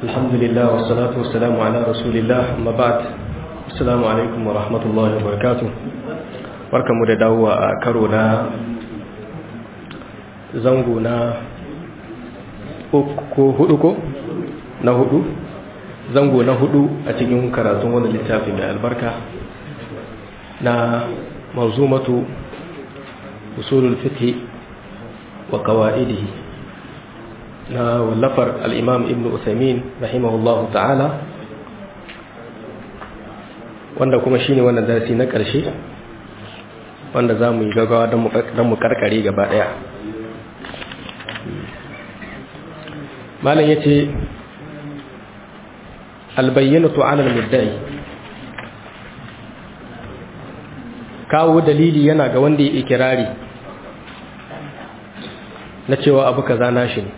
الحمد لله والصلاة والسلام على رسول الله أما بعد السلام عليكم ورحمة الله وبركاته barkan mu da dawowa a karo na zango na ko hudu ko na hudu zango na hudu a cikin karatun wani littafi mai albarka na manzumatu usulul fiqh wa qawaidihi na wallafar al-imam ibn usaymin rahimahullahu ta'ala wanda kuma shine wannan darasi na ƙarshe wanda za mu yi gagawa don mu karkare gaba ɗaya malam ya ce albayyanatu alal muddai kawo dalili yana ga wanda ya ikirari na cewa abu kaza nashi ne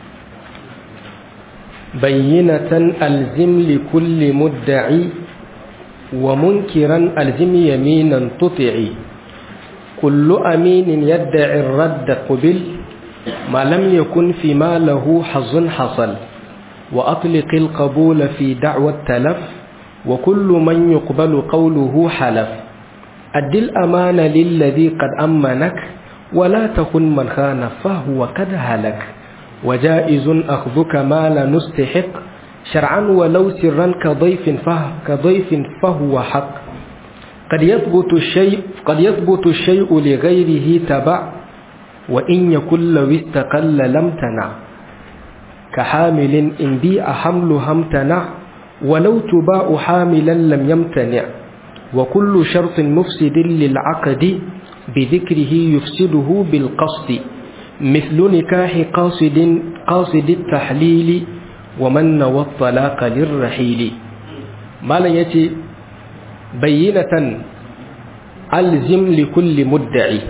bayyinatan alzim li kulli mudda'i wa munkiran alzim yaminan tuti'i kullu aminin yadda'i radda qubil ما لم يكن فيما له حظ حصل وأطلق القبول في دعوى التلف وكل من يقبل قوله حلف أد الأمان للذي قد أمنك ولا تكن من خان فهو قد هلك وجائز أخذك ما لا نستحق شرعا ولو سرا كضيف فهو, كضيف فهو حق قد يثبت الشيء قد يثبت الشيء لغيره تبع وإن يكن لو استقل لم تنع كحامل إن بيع حملها امتنع ولو تباع حاملا لم يمتنع وكل شرط مفسد للعقد بذكره يفسده بالقصد مثل نكاح قاصد قاصد التحليل ومن نوى الطلاق للرحيل ما لا يتي بينة ألزم لكل مدعي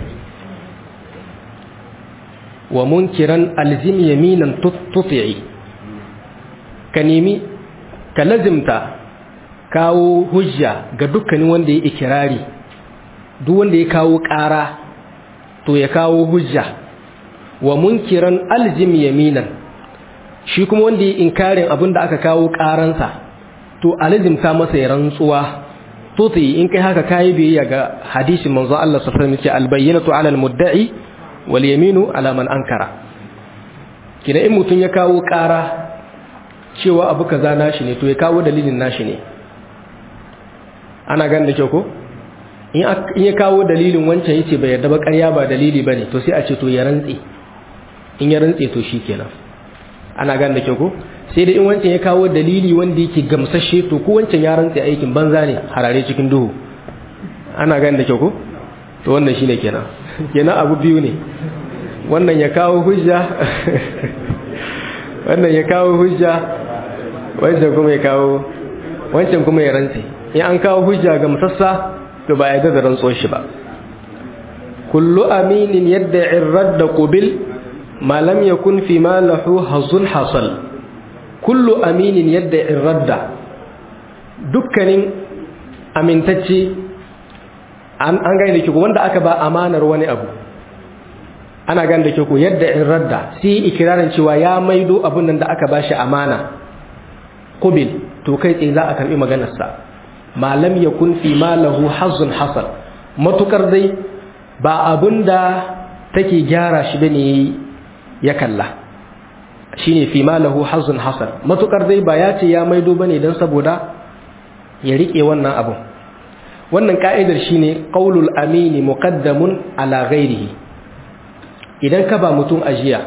wa munkiran alzim yaminan tuti'i ka nemi ka lazimta kawo hujja ga dukkanin wanda ya ikirari duk wanda ya kawo ƙara to ya kawo hujja wa munkiran alzim yaminan shi kuma wanda ya inkarin abin da aka kawo ƙaransa to alzimta masa ya rantsuwa tuti'i in kai haka kayi biyayya ga hadisin manzo Allah sallallahu alaihi wasallam albayyinatu ala almudda'i wal yaminu ala man ankara kina in mutun ya kawo ƙara cewa abu kaza nashi ne to ya kawo dalilin nashi ne ana gan da kyau ko in ya kawo dalilin wancan yace bai yarda ba ƙarya ba dalili bane to sai a ce to ya rantse in ya rantse to shikenan ana gan da kyau ko sai da in wancan ya kawo dalili wanda yake gamsashe to ko wancan ya rantse aikin banza ne harare cikin duhu ana gan da kyau ko to wannan shine kenan kenan abu biyu ne wannan ya kawo hujja wannan ya kawo hujja wancan kuma ya kawo wancan kuma ya rantse in an kawo hujja ga musassa to ba ya da rantsuwar shi ba kullu aminin yadda irradda qubil ma lam yakun fi ma lahu hazun hasal kullu aminin yadda irradda dukkanin amintacce an gani da ke wanda aka ba amanar wani abu ana gani da ke ku yadda in radda sai ikirarin cewa ya maido abun nan da aka ba shi amana kubil to kai tsaye za a karbi maganarsa malam ya kun fi malahu hazun hasal matukar dai ba abun da take gyara shi bane ya kalla shine fi malahu hazun hasal matukar dai ba ya ce ya maido bane dan saboda ya rike wannan abun wannan ka'idar shine qaulul amini muqaddamun ala ghairihi idan ka ba mutum ajiya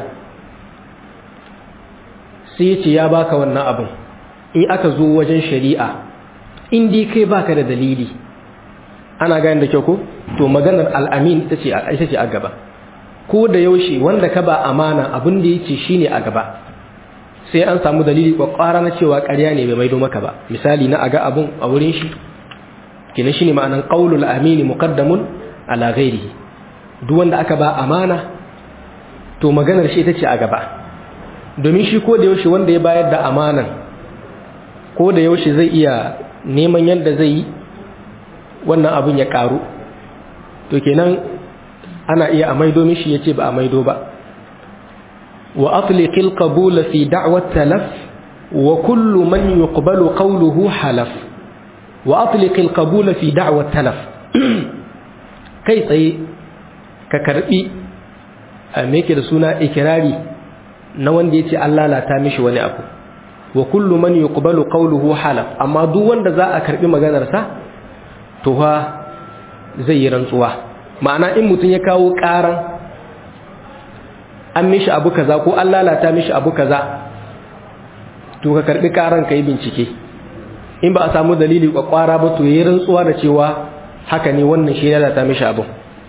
sai ya ce ya baka wannan abin in aka zo wajen shari'a in dai kai baka da dalili ana gane da kyau ko to maganar al'amin ita ce ita ce a gaba ko da yaushe wanda ka ba amana abin da yake shine a gaba sai an samu dalili kwakwara na cewa ƙarya ne bai maido maka ba misali na aga abun a wurin shi kina shine ma'anan qaulul amini muqaddamun ala ghairihi duk wanda aka ba amana to maganar shi ita ce a gaba domin shi ko da yaushe wanda ya bayar da amanan ko da yaushe zai iya neman yadda zai yi wannan abin ya karu to kenan ana iya a maido mishi yace ba a maido ba wa atliqil qabul fi da'wat talaf wa kullu man yuqbalu qawluhu halaf wa atliq al-qabul fi da'wa talaf kai tsaye ka karbi me yake da suna ikirari na wanda yace Allah lalata mishi wani abu wa kullu man yuqbalu qawluhu halaf amma duk wanda za a karbi maganar sa to fa zai yi rantsuwa ma'ana in mutun ya kawo karan an mishi abu kaza ko an lalata mishi abu kaza to ka karbi karan kai bincike in ba a samu dalili kwakwara ba to yi rantsuwa da cewa haka ne wannan shi lalata mishi abu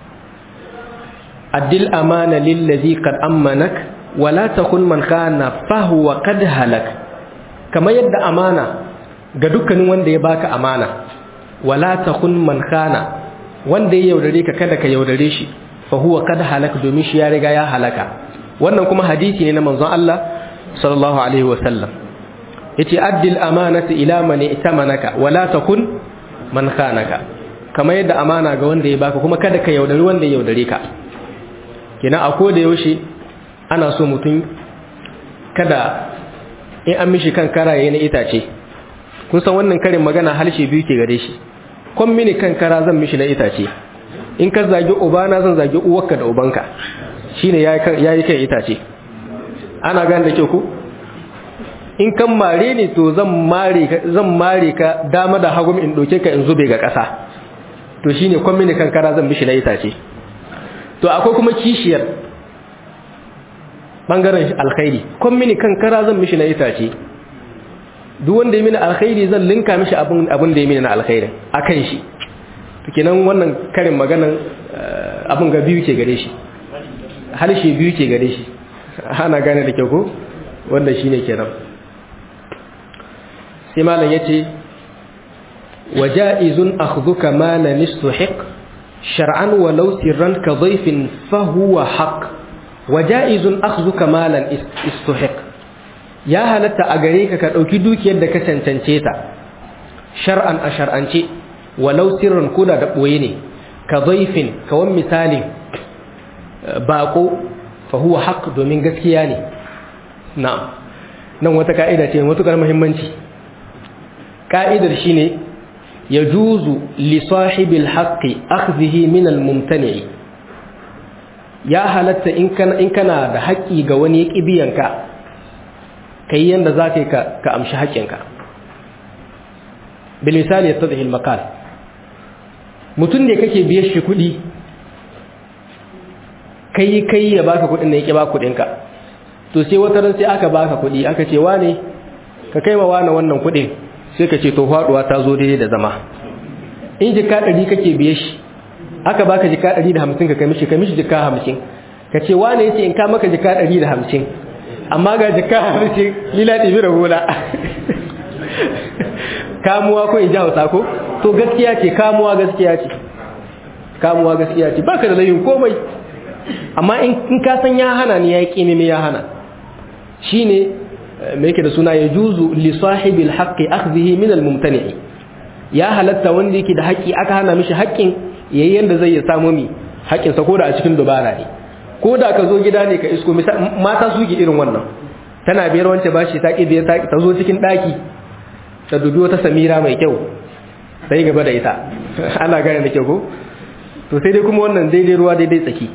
addil amana lillazi qad ammanak wala takun man khana fa huwa qad halak kamar yadda amana ga dukkanin wanda ya baka amana wala takun man khana wanda ya yaudare ka kada ka yaudare shi fa huwa qad halak domin shi ya riga ya halaka wannan kuma hadisi ne na manzon Allah sallallahu alaihi wa sallam yace addil amanata ila man itamanaka wala takun man khanaka kamar yadda amana ga wanda ya baka kuma kada ka yaudari wanda ya yaudare ka kina a koda yaushe ana so mutum kada in an mishi kan karaye na itace kun san wannan karin magana harshe biyu ke gare shi kon mini kan kara zan mishi na itace in ka zagi ubana zan zagi uwarka da ubanka shine yayi kan itace ana gane da kyau ko in kan mare ne to zan mare ka zan mare ka dama da hagu in doke ka in zube ga ƙasa to shine kon mini kan kara zan mishi na itace to akwai kuma kishiyar bangaren alkhairi kon mini kan kara zan mishi na itace duk wanda ya mini alkhairi zan linka mishi abin abin da ya mini na alkhairin akan shi to kenan wannan karin maganan abin ga biyu ke gare shi harshe biyu ke gare shi ana gane da kyau ko wanda shine kenan sai malam yace waja'izun akhdhuka malan istuhiq shar'an walau sirran ka dhayfin fa huwa haqq waja'izun akhdhuka malan istuhiq ya halatta a gare ka ka dauki dukiyar da ka cancance ta shar'an a shar'ance walau sirran koda da boye ne ka dhayfin kawan misalin bako fa huwa haqq domin gaskiya ne na'am nan wata ka'ida ce matukar muhimmanci ka'idar shine yajuzu li sahibil haqqi akhdhihi min al mumtani ya halatta in kana in kana da haƙƙi ga wani kibiyanka kai yanda zaka ka ka amshi haƙƙinka bil misali yattadhi al maqal mutun ne kake biye shi kuɗi kai kai ya baka kuɗin da yake ba kuɗinka to sai wata ran sai aka baka kuɗi aka ce wane ka kai wa wane wannan kuɗin sai ka ce to faduwa ta zo daidai da zama in jika ɗari kake biye shi aka baka jika ɗari da hamsin ka kamishi kamishi jika hamsin ka ce wane yace in ka maka jika ɗari da hamsin amma ga jika hamsin lila ɗibi da hula kamuwa ko in ji hausa ko to gaskiya ce kamuwa gaskiya ce kamuwa gaskiya ce baka da layin komai amma in ka san ya hana ni ya yi ƙimi ya hana shine me yake da suna ya juzu li sahibil haqqi akhdhihi min al mumtani ya halatta wanda yake da haƙƙi aka hana mishi haƙƙin yayi yanda zai ya samu mi haƙƙin sa koda a cikin dubara ne koda ka zo gida ne ka isko mata su ke irin wannan tana biyar wance bashi ta ki da ta zo cikin daki ta dubi wata samira mai kyau sai gaba da ita ana gane da kyau ko to sai dai kuma wannan daidai ruwa daidai tsaki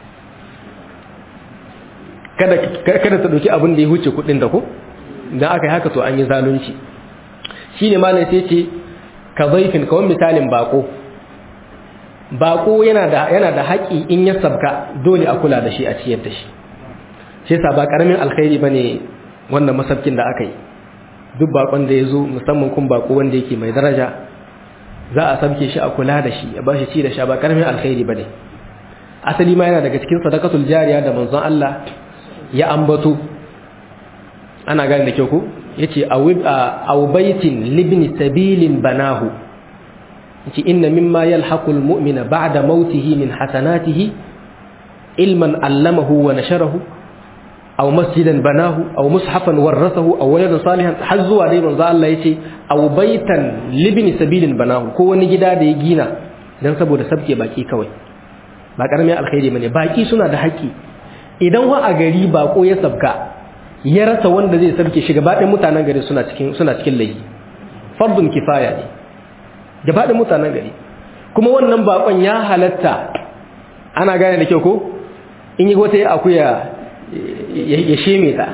kada kada ta dauki abin da ya huce kudin da ko idan aka yi haka to an yi zalunci shine malai sai ce ka zaifin kawai misalin bako bako yana da yana da haƙi in ya sabka dole a kula da shi a ciyar da shi shi yasa ba karamin alkhairi bane wannan masabkin da aka yi duk bakon da ya zo musamman kun bako wanda yake mai daraja za a sabke shi a kula da shi a bashi ci da sha ba karamin alkhairi bane asali ma yana daga cikin sadakatul jariya da manzon Allah ya ambato ana gane da kyau ko yace aw baitin libni sabilin banahu yace inna mimma yalhaqul mu'mina ba'da mautihi min hasanatihi ilman allamahu wa nasharahu aw masjidan banahu aw mushafan warathahu aw waladan salihan har zuwa dai manzo Allah yace aw baitan libni sabilin banahu ko wani gida da ya gina dan saboda sabke baki kawai ba karamin alkhairi bane baki suna da haƙƙi idan wa a gari bako ya sabka ya rasa wanda zai sabke shi gaba ɗayan mutanen gari suna cikin suna cikin laifi fardun kifaya ne gaba ɗayan mutanen gari kuma wannan bakon ya halatta ana gane da kyau ko in yi wata akuya ya sheme ta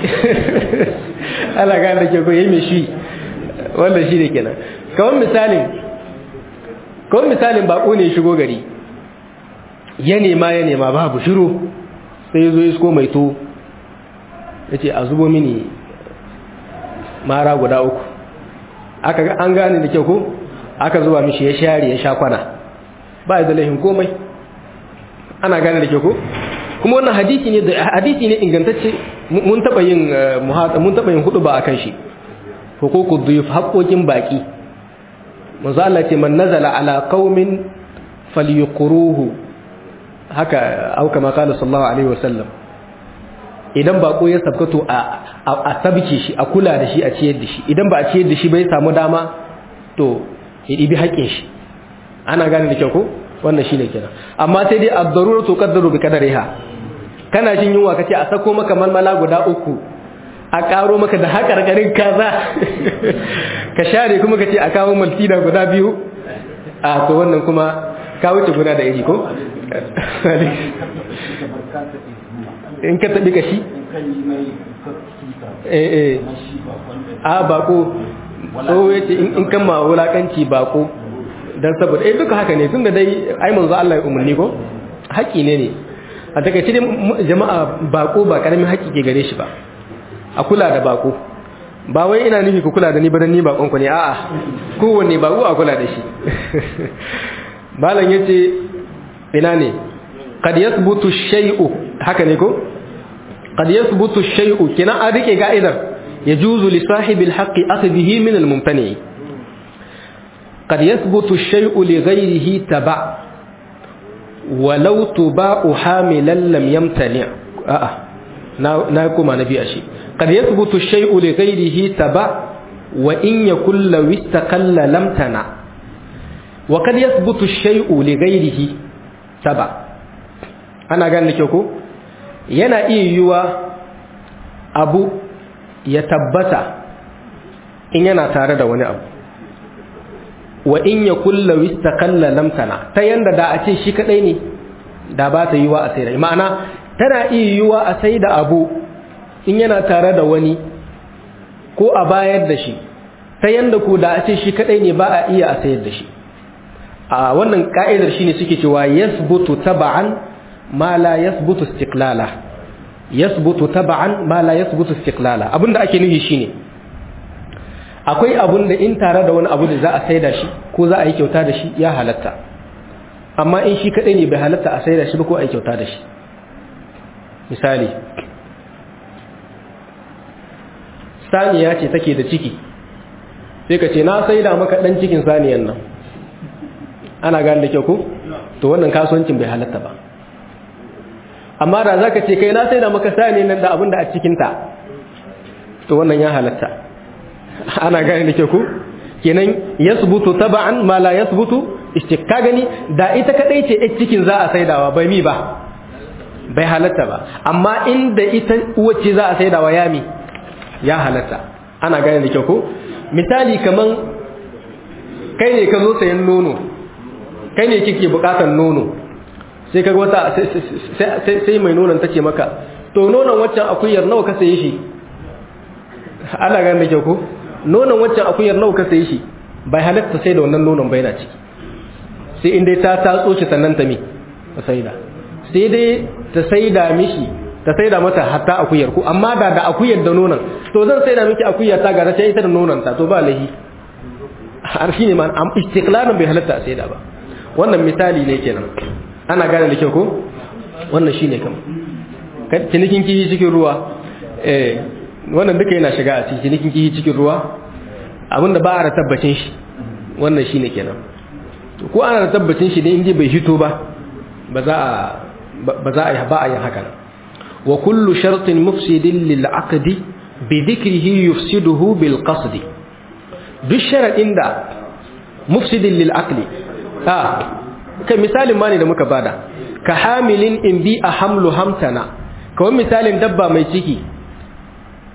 ana gane da kyau ko ya yi mai shi wanda shi ne kenan kawai misalin kawai misalin bako ne shigo gari ya nema ya nema babu shiru sai ya zo isko mai to ya ce a zubo mini mara guda uku aka an gane da kyau ko aka zuba mishi ya share ya sha kwana ba da laifin komai ana gane da kyau ko kuma wannan hadisi ne hadisi ne ingantacce mun taba yin mun taba yin hudu ba akan shi huququd duyuf haqqoqin baki manzo Allah ce man nazala ala qaumin falyuqruhu haka au kama qala sallallahu alaihi wasallam idan bako ya sabkato a a sabke shi a kula da shi a ciyar da shi idan ba a ciyar da shi bai samu dama to ya dibi haƙin shi ana gane da kyau ko wannan shine kenan amma sai dai ad-daruratu qaddaru bi qadariha kana jin yunwa kace a sako maka malmala guda uku a karo maka da hakarkarin kaza ka share kuma kace a kawo maltina guda biyu a to wannan kuma ka wuce guda da iri ko in ka tabi kashi eh eh a bako so yace in kan ma wulakanci bako dan saboda eh duka haka ne tunda dai ai manzo Allah ya umarni ko haƙi ne ne a takaice dai jama'a bako ba karamin haƙi ke gare shi ba a kula da bako ba wai ina nufi ku kula da ni ba dan ni bakon ku ne a'a kowanne bako a kula da shi malam yace ina ne qad yathbutu shay'u haka ne ko qad yathbutu shay'u kina a rike ga'idar yajuzu li sahibi al-haqqi akhdhihi min al-mumtani' قد يثبت الشيء لغيره تبع ولو تباع حاملا لم يمتنع آه. ناكم نبي أشي قد يثبت الشيء لغيره تبع وإن يكن لو استقل لم تنع وقد يثبت الشيء لغيره تبع أنا قال لك يوكو ينا إيوا أبو يتبت إن ينا تارد وني أبو wa in ya kulla wistaqalla lam tana ta yanda da a ce shi kadai ne da ba ta yiwa a saida ma'ana tana iya yiwa a saida abu in yana tare da wani ko a bayar da shi ta yanda ko da a ce shi kadai ne ba a iya a sayar da shi a wannan ka'idar shine suke cewa yasbutu taba'an ma la yasbutu istiqlala yasbutu taba'an ma la yasbutu istiqlala abinda ake nufi shine akwai abun da in tare da wani abu da za a saida shi ko za a yi kyauta da shi ya halatta amma in shi kadai ne bai halatta a saida shi ba ko a yi kyauta da shi misali saniya ce take da ciki sai ka ce na saida maka dan cikin saniyan nan ana gane da kyau ko to wannan kasuwancin bai halatta ba amma da za ka ce kai na saida maka saniyan nan da abin da a cikinta to wannan ya halatta ana gane da ke ku kenan yasbutu taba'an ma la yasbutu istikka gani da ita kadai ce a cikin za a saidawa bai mi ba bai halatta ba amma inda ita uwace za a saidawa ya mi ya halatta ana gane da ke ku misali kaman kai ne ka zo sayan nono kai ne kike bukatar nono sai ka wata sai mai nonon ta ce maka to nonon waccan akuyar nawa ka saye shi ana gane da ke ku nonon waccan akuyar nawa ka saye shi bai halatta sai da wannan nonon bai na ciki sai in dai ta tatso shi sannan ta mi ta saida sai dai ta saida mishi ta saida mata hatta akuyar ku amma da da akuyar da nonon to zan saida miki akuyar ta gara sai ita da nonon ta to ba lahi har shine ma am istiqlalan bai halatta a saida ba wannan misali ne kenan ana gane da kyau ko wannan shine kam cinikin kiyi cikin ruwa eh wannan duka yana shiga a cikin cinikin kiyi cikin ruwa abinda ba a da tabbacin shi wannan shine kenan ko ana da tabbacin shi ne inda bai hito ba ba za a ba za a yi ba a yi haka wa kullu shartin mufsidin lil aqdi bi dhikrihi yufsiduhu bil qasdi duk sharadin da mufsidin lil aqli ha kai misalin ma ne da muka bada ka hamilin in bi a hamlu hamtana kawai misalin dabba mai ciki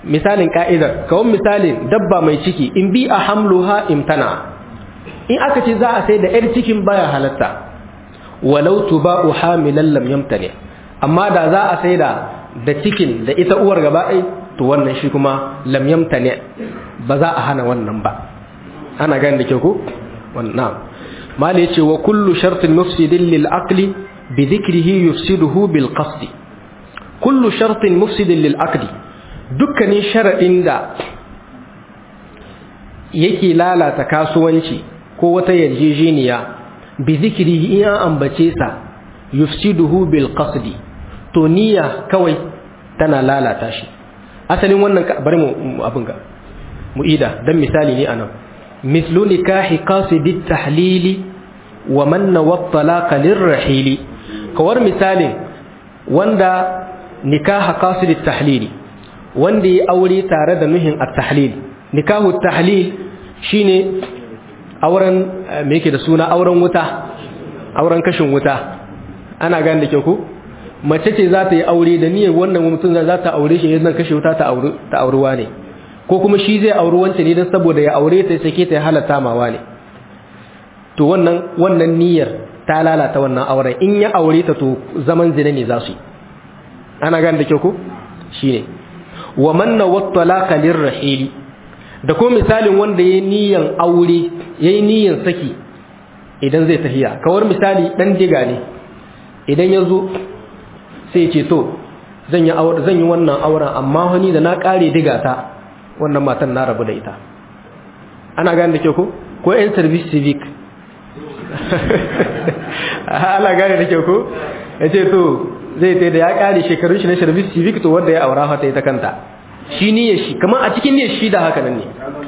misalin ka'idar kawon misalin dabba mai ciki in bi a hamluha imtana in aka ce za a sai da yar cikin baya halatta walau tuba'u hamilan lam yamtani amma da za a sai da da cikin da ita uwar gaba ɗai to wannan shi kuma lam yamtani ba za a hana wannan ba ana gani da kyau ko wannan mali yace wa kullu shartin mufsidin lil aqli bi dhikrihi yufsiduhu bil qasdi kullu shartin mufsidin lil aqli dukkanin sharadin da yake lalata kasuwanci ko wata yarjejeniya bi dhikrihi in an ambace sa yufsiduhu bil qasdi to niyya kawai tana lalata shi asalin wannan bari mu abin ga mu'ida dan misali ne anan mislu nikahi qasidit tahlili wa man nawattalaqa lirrahili kawar misalin wanda nikaha qasidit tahlili wanda ya aure tare da nuhin at-tahlil nikahu tahlil shine auren me yake da suna auren wuta auren kashin wuta ana gane da ke ku mace ce za ta yi aure da niyyar wannan mutum za ta aure shi yanzu kashe wuta ta aure ta aurewa ne ko kuma shi zai auri wancan ne don saboda ya aure ta sake ta ya halatta mawa ne to wannan wannan niyyar ta lalata wannan auren in ya aure ta to zaman zina ne za su yi ana gane da kyau ko shine wa manna wattalaqa lirrahili da ko misalin wanda yayi niyyan aure yayi niyyan saki idan zai tafiya kawar misali dan diga ne idan ya zo sai ce to zan yi zan yi wannan auren amma wani da na kare diga ta wannan matan na rabu da ita ana gane da ke ko ko yan service civic ana gane da ke ko ya ce to zai ta da ya kare shekarun shi na service civic to wanda ya aura ta ita kanta shi niyyar shi kamar a cikin niyyar shi da haka nan ne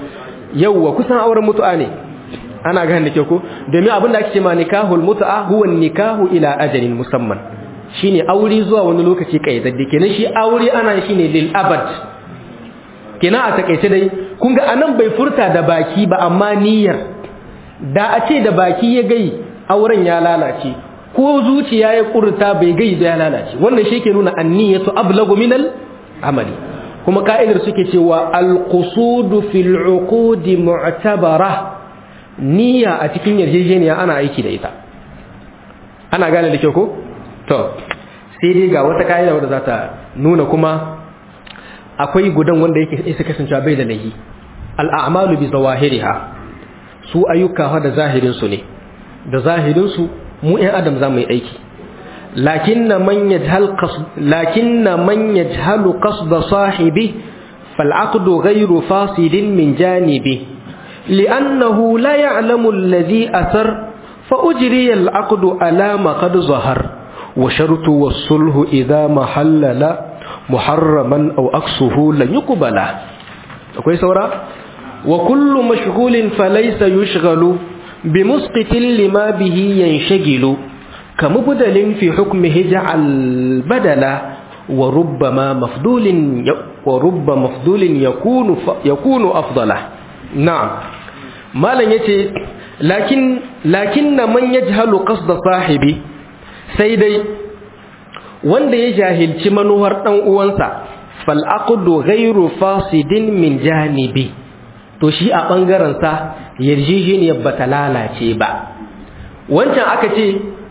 yauwa kusan auren mutu'a ne ana gane da ke ko domin abin da ake ce ma nikahul mutu'a huwa nikahu ila ajalin musamman shine aure zuwa wani lokaci kayyadadde kenan shi aure ana shi ne lil abad kenan a takeice dai kun ga anan bai furta da baki ba amma niyyar da a ce da baki ya gai auren ya lalace ko zuciya ya kurta bai gai da ya lalace wannan shi ke nuna anniyatu ablagu minal amali kuma ka'idar suke cewa alqusudu fil uqudi mu'tabara niyya a cikin yarjejeniya ana aiki da ita ana gane da kyau ko to sai dai ga wata ka'ida wadda za ta nuna kuma akwai gudan wanda yake isa kasancewa bai da lahi al'amalu bi zawahiriha su ayyuka da zahirin su ne da zahirin su mu ɗan adam za mu yi aiki lakinna man yajhal qasd lakinna man yajhalu qasd sahibi fal aqdu ghayru fasidin min janibi li'annahu la ya'lamu alladhi athar fa ujriya al aqdu ala ma qad zahara وشرط والصلح إذا محلل محرما أو أقصه لن يقبل أكوي سورة وكل مشغول فليس يشغل بمسقط لما به ينشغل كمبدل في حكمه جعل بدلا وربما مفضول ورب مفضول يكون يكون أفضله نعم ما لن يتي لكن لكن من يجهل قصد صاحبه sai dai wanda ya jahilci manuwar ɗan uwansa fal'aqudu ghairu fasidin min janibi to shi a ɓangaren sa yarjejeniyar ba ta lalace ba wancan aka ce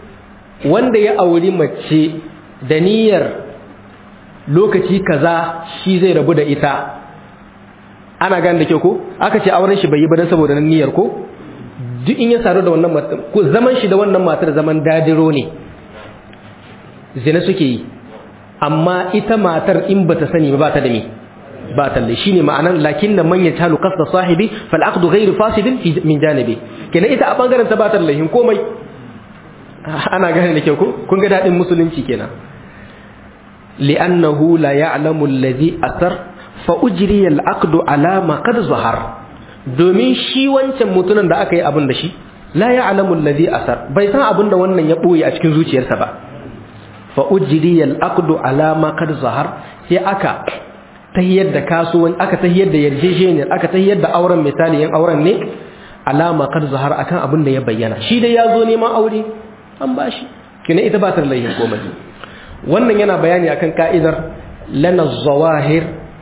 wanda ya auri mace da niyyar lokaci kaza shi zai rabu da ita ana gane da kyau ko aka ce auren shi bai yi ba dan saboda nan niyyar ko duk in ya saru da wannan matar ko zaman shi da wannan matar zaman dadiro ne zina suke yi amma ita matar in bata sani ba ta da me ba ta da shine ma'anan lakin da man yatalu qasda sahibi fal aqdu ghayr fasidin min janibi kenan ita a bangaren ta ba ta lahin komai ana gane da kyau ko kun ga dadin musulunci kenan li'annahu la ya'lamu alladhi athar fa ujriya al aqdu ala ma qad zahar domin shi wancan mutumin da aka yi abin da shi la ya'lamu alladhi athar bai san abin da wannan ya boye a cikin zuciyarsa ba fa ujriya al-aqdu ala ma kad zahar sai aka tayyar da kasuwan aka tayyar da yarjejeniyar aka tayyar da auren misali yan auren ne ala ma kad zahar akan abin da ya bayyana shi dai ya zo neman aure an bashi kina ita ba ta laihin komai wannan yana bayani akan ka'idar lana zawahir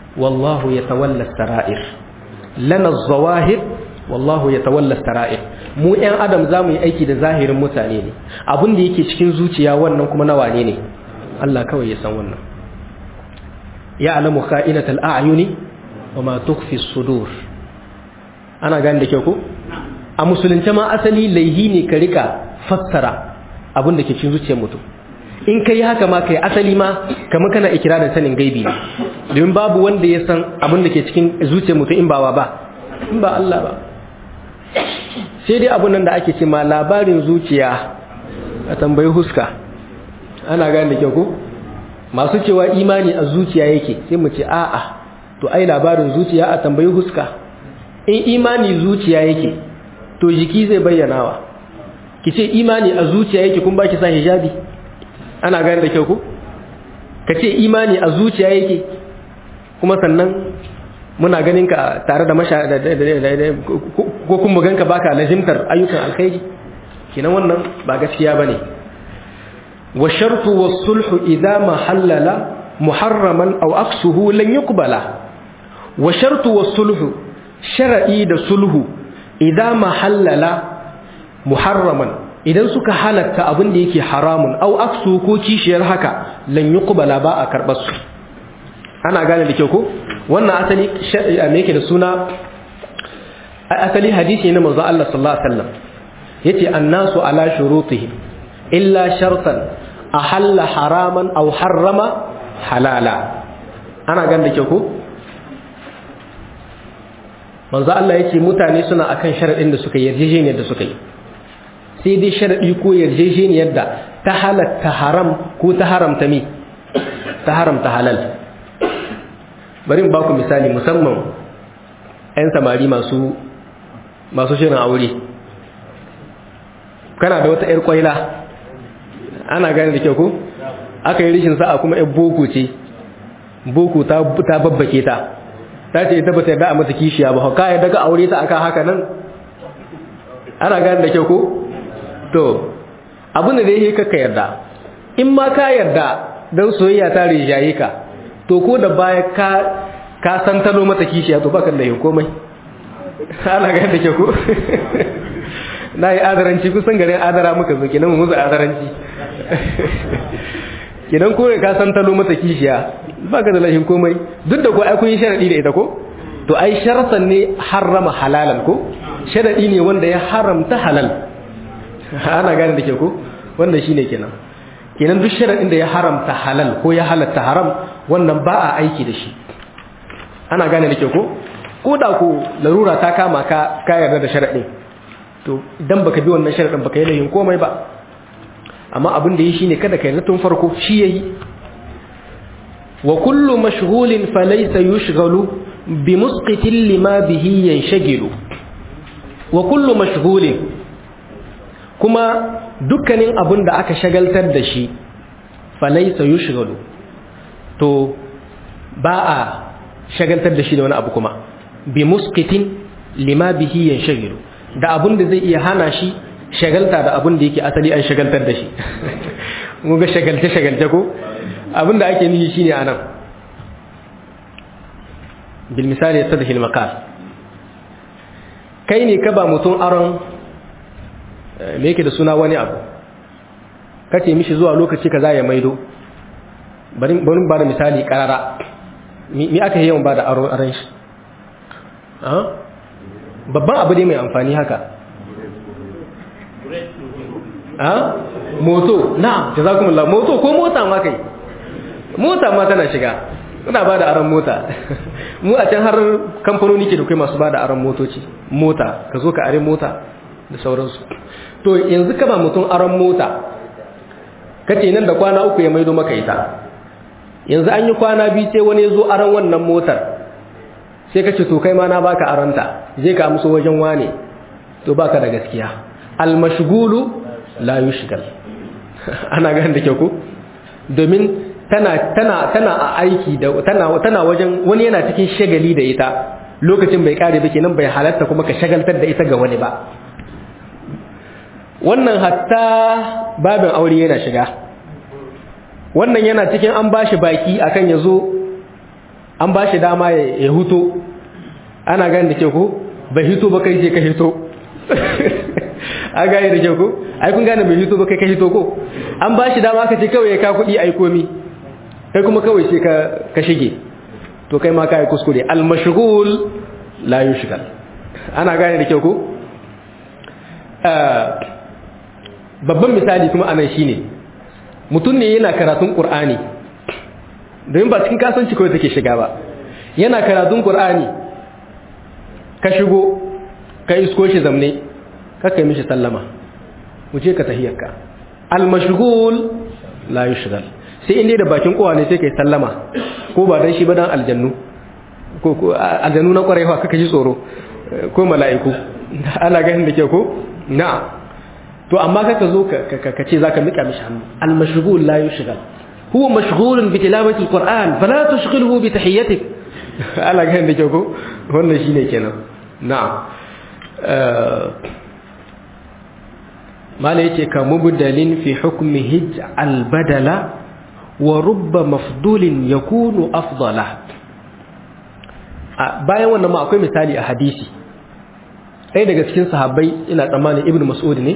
wallahu yatawalla sara'ir lana zawahir wallahu yatawalla sara'ir mu ɗan adam zamu yi aiki da zahirin mutane ne abin da yake cikin zuciya wannan kuma na wane ne Allah kawai ya san wannan ya'lamu kha'inatal a'yuni wa ma tukhfi as-sudur ana gane da kyau ko a musulunce ma asali laihi ne ka rika fassara abin da ke cikin zuciyar mutum in ka yi haka ma kai asali ma kamar kana ikirarin sanin gaibi ne domin babu wanda ya san abin da ke cikin zuciyar mutum in ba wa ba in ba Allah ba sai dai abin nan da ake ce ma labarin zuciya a tambayi huska ana gane da kyau ko masu cewa imani a zuciya yake sai mu ce a'a to ai labarin zuciya a tambayi huska in imani zuciya yake to jiki zai bayyanawa ki ce imani a zuciya yake kun baki sa hijabi ana gane da kyau ko ka ce imani a zuciya yake kuma sannan muna ganin ka tare da masha ko kun mu ganka baka lazimtar ayyukan alkhairi kinan wannan ba gaskiya bane wa shartu was sulhu idza ma halala muharraman aw aksuhu lan yuqbala wa shartu was sulhu shar'i da sulhu idza ma halala muharraman idan suka halatta abin da yake haramun au aksu ko kishiyar haka lan yuqbala ba a karbar su ana gane da kyau ko wannan asali me yake da suna asali hadisi ne manzo Allah sallallahu alaihi wasallam yace annasu ala shurutihim illa shartan ahalla haraman aw harrama halala ana gane da kyau ko manzo Allah yace mutane suna akan sharadin da suka yarjejeniyar da suka yi sai dai sharaɗi ko yarjejeniyar da ta halatta haram ko ta haramta mi ta haramta halal bari ba ku misali musamman 'yan samari masu masu shirin aure kana da wata 'yar kwaila ana gane da kyau ko aka yi rishin sa'a kuma 'yar boko ce boko ta babbake ta ta ce ita ba ta yarda a mata kishiya ba ka yarda ga aure ta aka haka nan ana gane da kyau ko to abin da dai ka yarda in ma ka yarda don soyayya ta rijaye ka to ko da baya ka ka san talo mata kishiya to baka da yin komai ana ga da ke ko na yi adaranci kusan garin adara muka zo kenan mu musu adaranci kenan ko ka san talo mata kishiya baka da lahin komai duk da ko ai kun yi sharadi da ita ko to ai sharatan ne harrama halalan ko sharadi ne wanda ya haramta halal ana gane da ke ko wanda shine kenan kenan duk sharadin da ya haramta halal ko ya halatta haram wannan ba a aiki da shi ana gane da ke ko ko da ko larura ta kama ka ka yarda da sharadin to idan baka bi wannan sharadin baka yi layin komai ba amma abin da yi shine kada kai na tun farko shi yayi wa kullu mashghulin falaysa yushghalu bi musqitin lima bihi yanshagilu wa kullu mashghulin kuma dukkanin abin da aka shagaltar da shi falaysa yushghalu to ba a shagaltar da shi da wani abu kuma bi musqitin lima bihi yanshagilu da abin da zai iya hana shi shagalta da abin da yake asali an shagaltar da shi mun ga shagalce shagalce ko abin da ake nishi shine anan bil misali yastadhi al maqal kai ne ka ba mutum aron me yake da suna wani abu kace mishi zuwa lokaci kaza ya maido bari bari ba da misali karara me aka yi yawan ba da aron shi babban abu ne mai amfani haka a moto na jazakumullah moto ko mota ma kai mota ma tana shiga suna ba da aron mota mu a can har kamfanoni ke da kai masu ba da aron motoci mota ka zo ka are mota da sauransu to yanzu ka ba mutum aron mota kace nan da kwana uku ya maido maka ita yanzu an yi kwana biyu sai wani ya zo aron wannan motar sai ka ce to kai ma na baka aranta je ka amso wajen wane to baka da gaskiya almashgulu la yushgal ana ganin da kyau ko domin tana tana tana a aiki da tana tana wajen wani yana cikin shagali da ita lokacin bai kare ba kenan bai halatta kuma ka shagaltar da ita ga wani ba wannan hatta babin aure yana shiga wannan yana cikin an bashi baki akan yazo an ba shi dama ya huto ana gani da ke ko bai hito ba kai je ka hito a gani da ke ko ai kun gane bai hito ba kai ka hito ko an ba shi dama ka ce kawai ya ka kuɗi ai komi kai kuma kawai sai ka shige to kai ma ka yi kuskure almashghul la yushgal ana gane da ke ko babban misali kuma anan shine mutum ne yana karatun qur'ani domin ba cikin kasanci kawai take shiga ba yana karatun qur'ani ka shigo ka isko shi zamne ka kai mishi sallama wuce ka tahiyarka al-mashghul la yushghal sai inda da bakin kowa ne sai kai sallama ko ba dan shi ba dan aljannu ko ko aljannu na kwarewa kaka ji tsoro ko mala'iku ana ganin da ke ko na'am to amma kaka zo ka ce zaka mika mishi hannu al-mashghul la yushghal huwa mashghulun bi tilawati al-qur'an fala tushghilhu bi tahiyyatik ala ga da ko wannan shine kenan na'am mala yace ka mubdalin fi hukmihi al-badala wa rubba mafdulin yakunu afdala bayan wannan ma akwai misali a hadisi ɗaya daga cikin sahabbai ina tsammanin ibnu mas'ud ne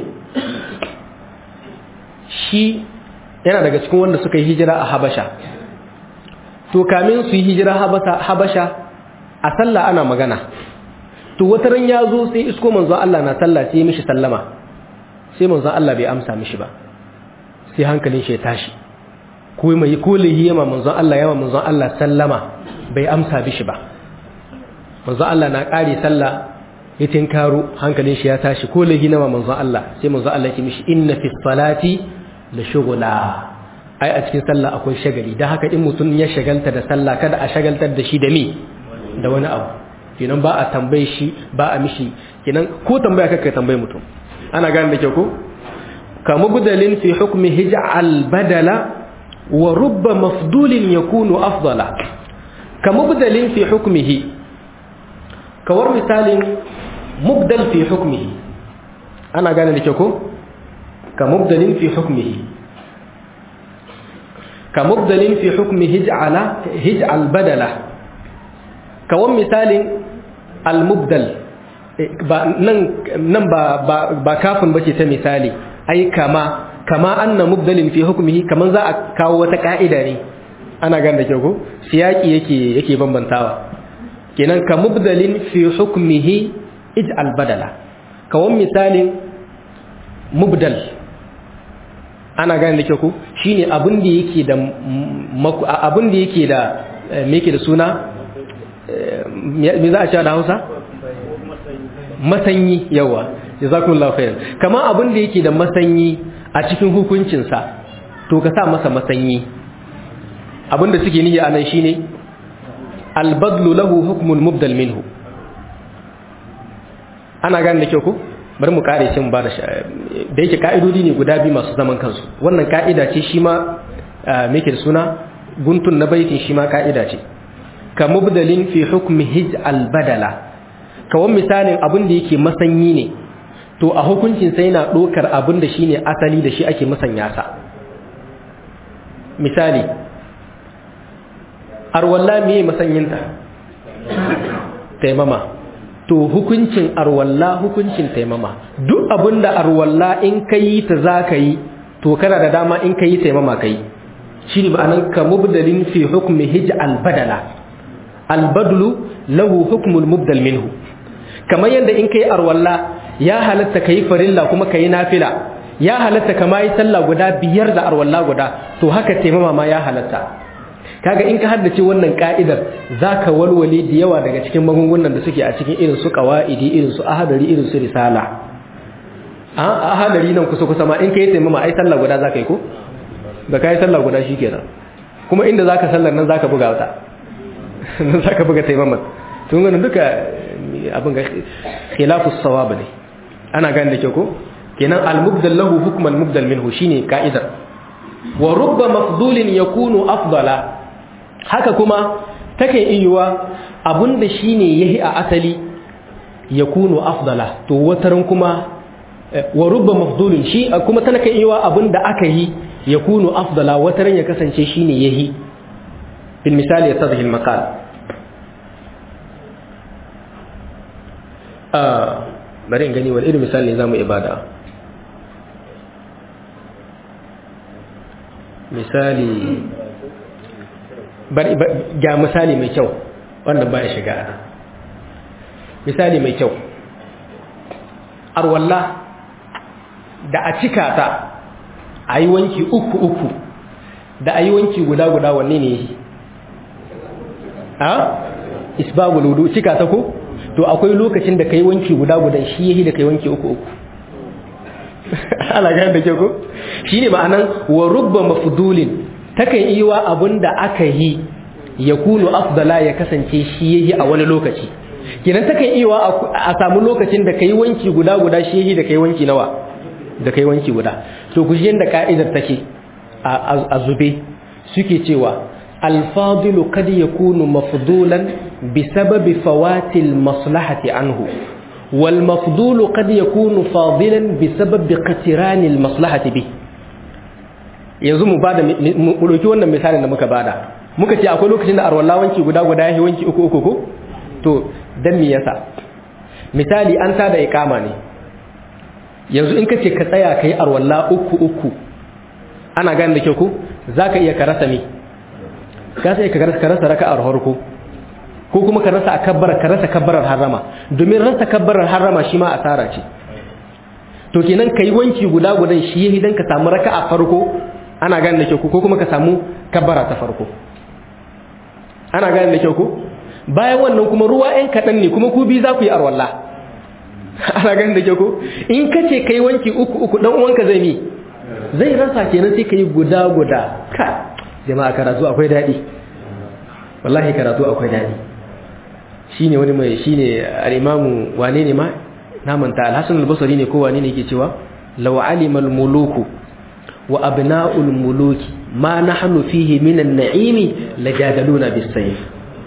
shi yana daga cikin wanda suka yi hijira a habasha to kamin su yi hijira habasha a sallah ana magana to wata ran ya zo sai isko manzon Allah na sallah sai mishi sallama sai manzon Allah bai amsa mishi ba sai hankalin shi ya tashi ko mai kolihi yama manzon Allah yama manzon Allah sallama bai amsa mishi ba manzon Allah na kare sallah ya tinkaro hankalin shi ya tashi kolihi na manzon Allah sai manzon Allah ya ce mishi inna fi salati la shugula ai a cikin sallah akwai shagali dan haka in mutum ya shagalta da sallah kada a shagaltar da shi da me da wani abu kenan ba a tambaye shi ba a mishi kenan ko tambaya kaka tambaye mutum ana gane da kyau ko kama budalin fi hukmi hij'al badala wa rubba mafdulin yakunu afdala kama budalin fi hukmihi kawar misalin mubdal fi hukmihi ana gane da kyau ko كمبدل في حكمه كمبدل في حكم هجعل هجعل بدله كون مثال المبدل nan ba kafin bace ta misali ai kama kama anna mubdalin fi hukmihi kaman za a kawo wata ka'ida ne ana gan da ko siyaki yake yake bambantawa kenan ka mubdalin fi hukmihi ij'al badala kawan misalin mubdal ana gane da kyau ku shine abin da yake da abin da yake da me yake da suna me za a cewa da Hausa masanyi yawa jazakumullahu khairan kama abin da yake da masanyi a cikin hukuncin sa to ka sa masa masanyi abin da suke niyya anan shine albadlu lahu hukmul mubdal minhu ana gane da kyau ku bari mu kare shi mu ba da da yake ka'idodi ne guda biyu masu zaman kansu wannan ka'ida ce shi ma me da suna guntun na baitin shi ma ka'ida ce ka mubdalin fi hukmi hij al badala kawan misalin abin da yake masanyi ne to a hukuncin sai yana dokar abin da shine asali da shi ake musanya sa misali arwalla me masanyinta taimama to hukuncin arwalla hukuncin taimama duk abinda arwalla in ka yi ta za ka yi to kana da dama in ka yi taimama ka yi shi ne ma'anan ka mubdalin fi hukmi hij albadala albadlu lahu hukmul mubdal minhu kamar yadda in ka yi arwalla ya halatta ka yi farilla kuma ka yi nafila ya halatta ka ma yi sallah guda biyar da arwalla guda to haka taimama ma ya halatta kaga in ka haddace wannan ka'idar zaka walwale da yawa daga cikin magungunan da suke a cikin irin su qawaidi irin su ahadari irin su risala a ahadari nan kusa kusa ma in kai taimama ai sallah guda zaka yi ko da kai sallah guda shikenan kuma inda zaka sallar nan zaka buga wata nan zaka buga taimama tun ganin duka abin ga khilafu sawab ne ana gane da kyau ko kenan al-mubdal lahu hukman mubdal minhu shine ka'idar wa rubba mafdulin yakunu afdala haka kuma take iyuwa abinda shine yahi a asali yakunu afdala to wataran kuma wa rubba mafdulin shi kuma tana kai iyuwa abinda aka yi yakunu afdala wataran ya kasance shine yahi bil misali yatadhi al maqal bari in gani wani irin misali ne za mu ibada misali ga misali mai kyau wanda ba ya shiga misali mai kyau arwalla da a cika ta a yi wanki uku uku da a yi wanki guda guda wanne ne yi a isbabul wudu cika ta ko to akwai lokacin da kai wanki guda guda shi yayi da kai wanki uku uku ana ga da ke ko shine ma'anan wa rubba mafdulin takan yi wa abinda aka yi ya kunu afdala ya kasance shi yayi a wani lokaci kenan takan yi wa a samu lokacin da kai wanki guda guda shi yayi da kai wanki nawa da kai wanki guda to ku ji yanda ka'idar take a zube suke cewa الفاضل قد يكون مفضولا بسبب فوات المصلحة عنه والمفضول قد يكون فاضلا بسبب قتران المصلحة به yanzu mu bada mu dauki wannan misalin da muka bada muka ce akwai lokacin da arwalla wanki guda guda yayi wanki uku uku ko to dan me yasa misali an tada iqama ne yanzu in kace ka tsaya kai arwalla uku uku ana gane da kyau ko zaka iya ka rasa me ka sai ka rasa raka'ar farko ko kuma ka rasa kabbar ka rasa kabbarar harama domin rasa kabbarar harama shi ma asara ce to kenan kai wanki guda gudan shi yayi dan ka samu raka'a farko ana gane da kyau ko kuma ka samu kabbara ta farko ana gane da kyau ko bayan wannan kuma ruwa ɗan kaɗan ne kuma ku bi za ku yi arwalla ana gane da kyau ko in ka ce kai wanki uku uku dan uwanka zai mi zai rasa kenan sai ka yi guda guda ka jama'a karatu akwai daɗi wallahi karatu akwai daɗi shine wani mai shine al-imamu wane ne ma namanta al-hasan al-basri ne ko wane ne yake cewa law alima al-muluku wa abna'ul muluki ma nahnu fihi min an-na'imi lajadaluna bis-sayf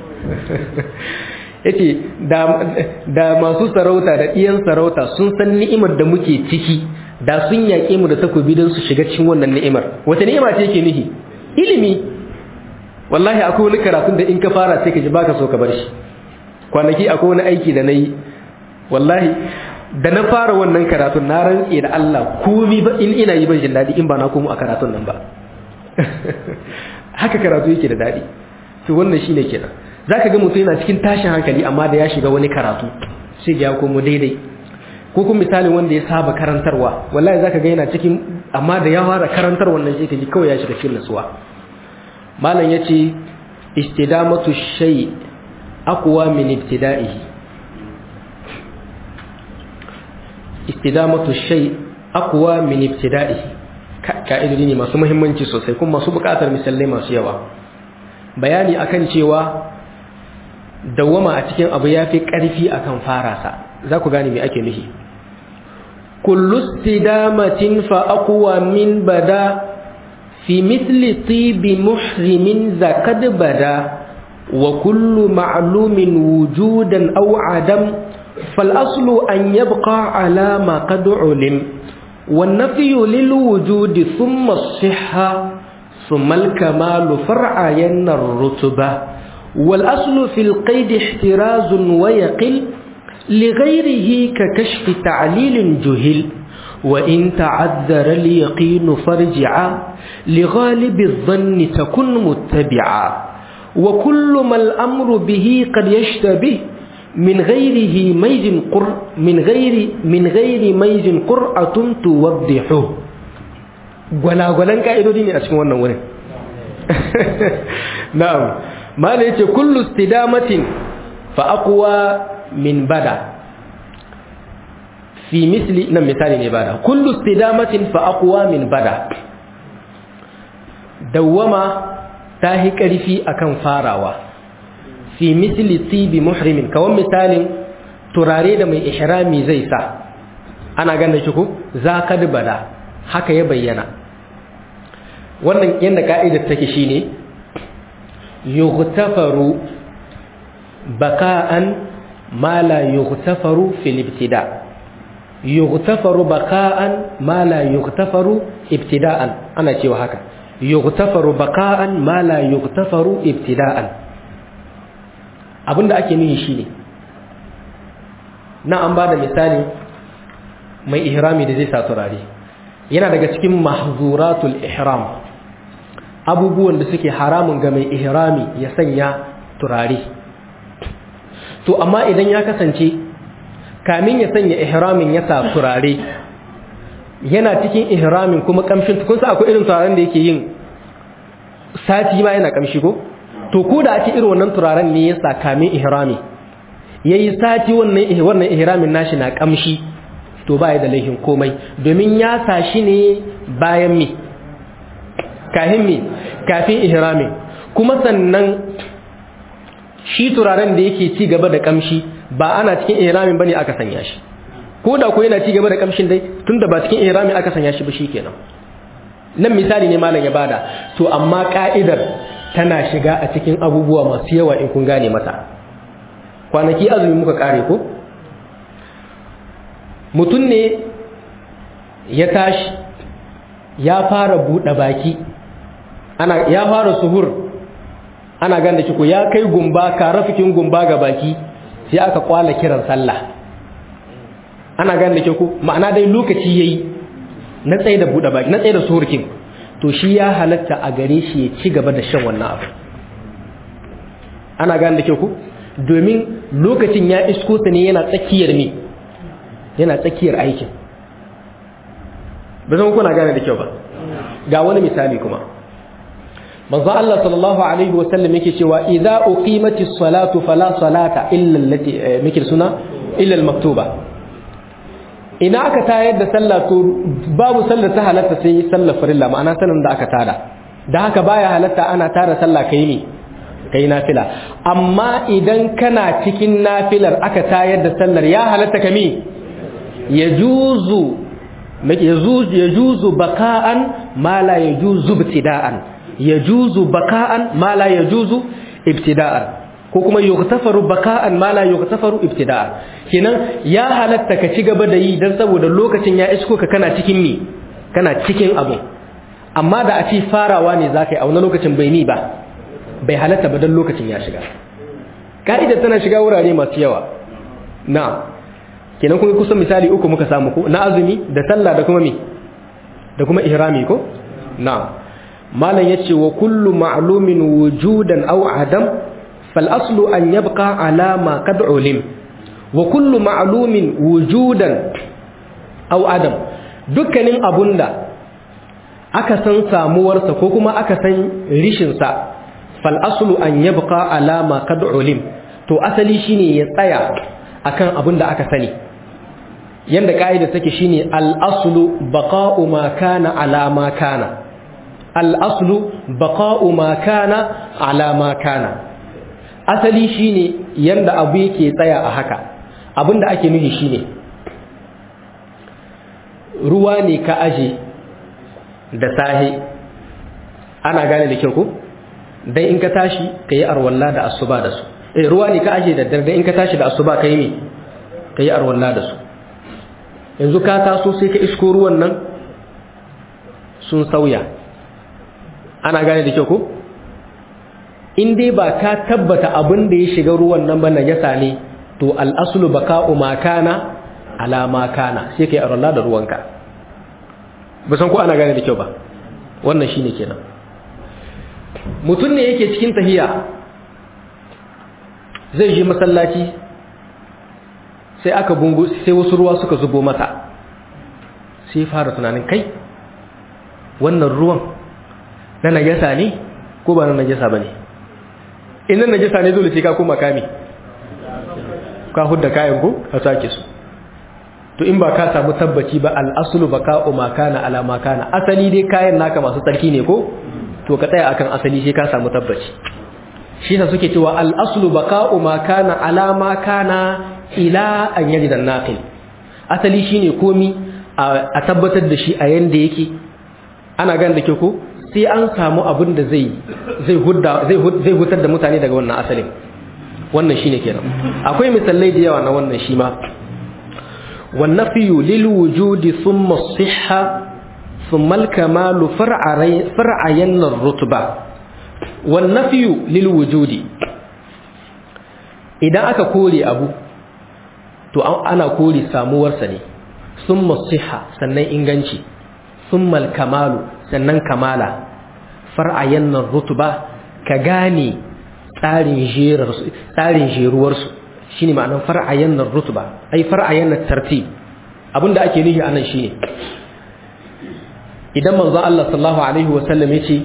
yace da da masu sarauta da iyan sarauta sun san ni'imar da muke ciki da sun yaƙe mu da takobi don su shiga cikin wannan ni'imar wata ni'ima ce yake nihi ilimi wallahi akwai wani karatun da in ka fara sai ka ji baka so ka bar shi kwanaki akwai wani aiki da na yi wallahi da na fara wannan karatun na rantse da Allah komi ba in ina yi ban jin daɗi in ba na komo a karatun nan ba haka karatu yake da daɗi to wannan shine kenan zaka ga mutum yana cikin tashin hankali amma da ya shiga wani karatu sai ya komo daidai ko kuma misalin wanda ya saba karantarwa wallahi zaka ga yana cikin amma da ya fara karantar wannan sai kaji kawai ya shiga cikin nasuwa malam yace istidamatu shay aqwa min ibtida'ihi istidamatu shay aqwa min ibtida'ihi ka'idodi ne masu muhimmanci sosai kuma masu bukatar misalai masu yawa bayani akan cewa dawwama a cikin abu yafi karfi akan farasa za ku gane me ake nufi kullu istidamatin fa aqwa min bada fi mithli tibi muhrimin zakad bada wa kullu ma'lumin wujudan aw adam fal aslu an yabqa ala ma qad ulim wan nafyu lil wujudi thumma as-sihha thumma al-kamalu far'ayan ar-rutba wal aslu fil qaid ihtiraz wa yaqil لغيره ككشف تعليل جهل وإن تعذر اليقين فرجعا لغالب الظن تكن متبعا وكل ما الأمر به قد يشتبه من غيره ميز قر من غير من غير ميز قرعة توضحه ولا ولا كايدو دي a cikin wannan wurin na'am ma ne yace kullu istidamatin fa aqwa min bada fi misli nan misali ne bada kullu istidamatin fa aqwa min bada dawama ta hi karfi akan farawa fi misli tibi muhrimin kawan misalin turare da mai ihrami zai sa ana ganin shi ko zakad bada haka ya bayyana wannan yanda ka'idar take shine yughtafaru baka'an ما لا يغتفر في الابتداء يغتفر بقاء ما لا يغتفر ابتداء أنا شيء هكا يغتفر بقاء ما لا يغتفر ابتداء abinda ake nihi shine na an ba da misali mai ihrami da zai sa turare yana daga cikin mahzuratul ihram abubuwan da suke haramun ga mai ihrami ya sanya turare to amma idan ya kasance kamin ya sanya ihramin ya sa turare yana cikin ihramin kuma kamshin kun sa akwai irin turaren da yake yin sati ma yana kamshi ko to ko da ake irin wannan turaren ne ya sa kamin ihrami yayi sati wannan wannan ihramin nashi na kamshi to ba ya da laifin komai domin ya sa shi ne bayan mi kahin mi kafin ihramin kuma sannan shi turaren da yake ci gaba da kamshi ba ana cikin ihramin bane aka sanya shi ko da ko yana ci gaba da kamshin dai tunda ba cikin ihramin aka sanya shi ba shikenan nan misali ne malam ya bada to amma ka'idar tana shiga a cikin abubuwa masu yawa in kun gane mata kwanaki azumi muka kare ko mutum ne ya tashi ya fara buɗe baki ana ya fara suhur ana ganda ko ya kai gumba karafikin gumba ga baki sai aka kwala kiran sallah ana ganda ko ma'ana dai lokaci yayi na tsaye da buɗe baki na tsaye da suhurkin to shi ya halatta a gare shi ya ci gaba da shan wannan abu ana ganda ku domin lokacin ya isko sa ne yana tsakiyar me yana tsakiyar aikin ba zan kuna gane da kyau ba ga wani misali kuma manzo Allah sallallahu alaihi wasallam yake cewa idza uqimatis salatu fala salata illa allati mikir suna illa al-maktuba ina aka tayar da sallah to babu sallar ta halatta sai sallar farilla ma'ana sanin da aka tada da haka baya halatta ana tara sallah kai ne kai nafila amma idan kana cikin nafilar aka tayar da sallar ya halatta kami yajuzu yajuzu baka'an ma la yajuzu ibtida'an yajuzu baka'an ma la yajuzu ibtida'an ko kuma yughtafaru baka'an ma la yughtafaru ibtida'an kenan ya halatta ka ci gaba da yi dan saboda lokacin ya isko ka kana cikin mi kana cikin abu amma da a ci farawa ne zaka yi a wani lokacin bai ni ba bai halatta ba dan lokacin ya shiga ka'ida tana shiga wurare masu yawa na'am kenan kuma kusan misali uku muka samu ko na azumi da sallah da kuma mi da kuma ihrami ko na'am malam yace wa kullu ma'lumin wujudan aw adam fal aslu an yabqa ala ma qad ulim wa kullu ma'lumin wujudan aw adam dukkanin abunda aka san samuwarsa ko kuma aka san rishin sa fal aslu an yabqa ala ma qad ulim to asali shine ya tsaya akan abin da aka sani yanda ka'ida take shine al-aslu baqa'u ma kana ala ma kana al-aslu baqa'u ma kana ala ma kana asali shine yanda abu yake tsaya a haka abinda ake nufi shine ruwa ne ka aje da sahi ana gane da kyau ko dan in ka tashi kayi arwalla da asuba da su eh ruwa ne ka aje da dare in ka tashi da asuba kai ne kai arwalla da su yanzu ka taso sai ka isko ruwan nan sun sauya ana gane da kyau ko in dai ba ka tabbata abin da ya shiga ruwan nan ba najasa ne to al'aslu baka'u ma kana ala ma kana sai kai arwalla da ruwanka ba san ko ana gane da kyau ba wannan shine kenan mutum ne yake cikin tahiya zai je masallaci sai aka bungu sai wasu ruwa suka zubo masa sai fara tunanin kai wannan ruwan na najasa ne ko ba na najasa ba ne in na najasa ne dole sai ka koma kame ka hudda kayan ko a sake su to in ba ka samu tabbaci ba al'asulu ba ka'o makana ala makana asali dai kayan naka masu tsarki ne ko to ka tsaya akan asali sai ka samu tabbaci shi sa suke cewa al'asulu ba ka'o makana ala makana ila an yaji da naƙil asali shi ne komi a tabbatar da shi a yanda yake ana gan da ke ko sai an samu abin da zai hutar da mutane daga wannan asalin wannan shi ne kenan akwai misalai da yawa na wannan shi ma والنفي للوجود ثم الصحة ثم الكمال فرعين الرتبة والنفي للوجود إذا أكا كولي أبو to ana kore samuwarsa ne summa siha sannan inganci summa kamalu sannan kamala far'ayan nan rutuba ka gane tsarin jerar tsarin jeruwarsu shine ma'anar far'ayan nan rutuba ai far'ayan nan tartib abinda ake nufi anan shine idan manzon Allah sallallahu alaihi wasallam yace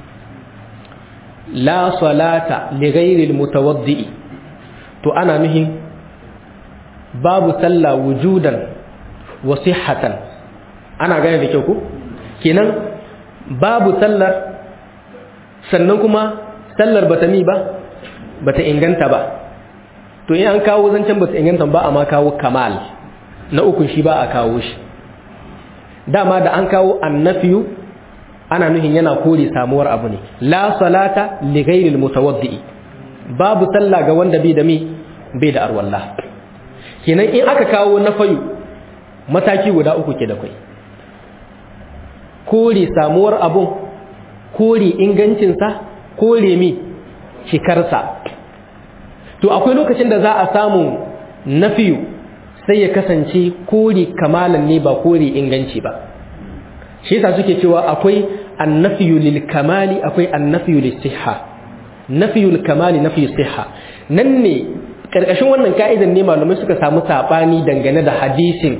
la salata li ghairi almutawaddi to ana nuhin babu sallah wujudan wa sihhatan ana gane da kyau ko kenan babu sallar sannan kuma sallar bata mi ba bata inganta ba to in an kawo zancen bata inganta ba amma kawo kamal na ukun shi ba a kawo shi dama da an kawo annafiyu ana nuhin yana kore samuwar abu ne la salata li ghairil mutawaddi babu sallah ga wanda bai da mi bai da arwalla kenan in aka kawo nafayu mataki guda uku ke da kai kore samuwar abun kore ingancinsa kore mi shikarsa to akwai lokacin da za a samu nafiyu sai ya kasance kore kamalan ne ba kore inganci ba shi yasa suke cewa akwai annafiyu lil kamali akwai annafiyu lis sihha nafiyul kamali nafiyu sihha nan ne karkashin wannan ka'idan ne malamai suka samu sabani dangane da hadisin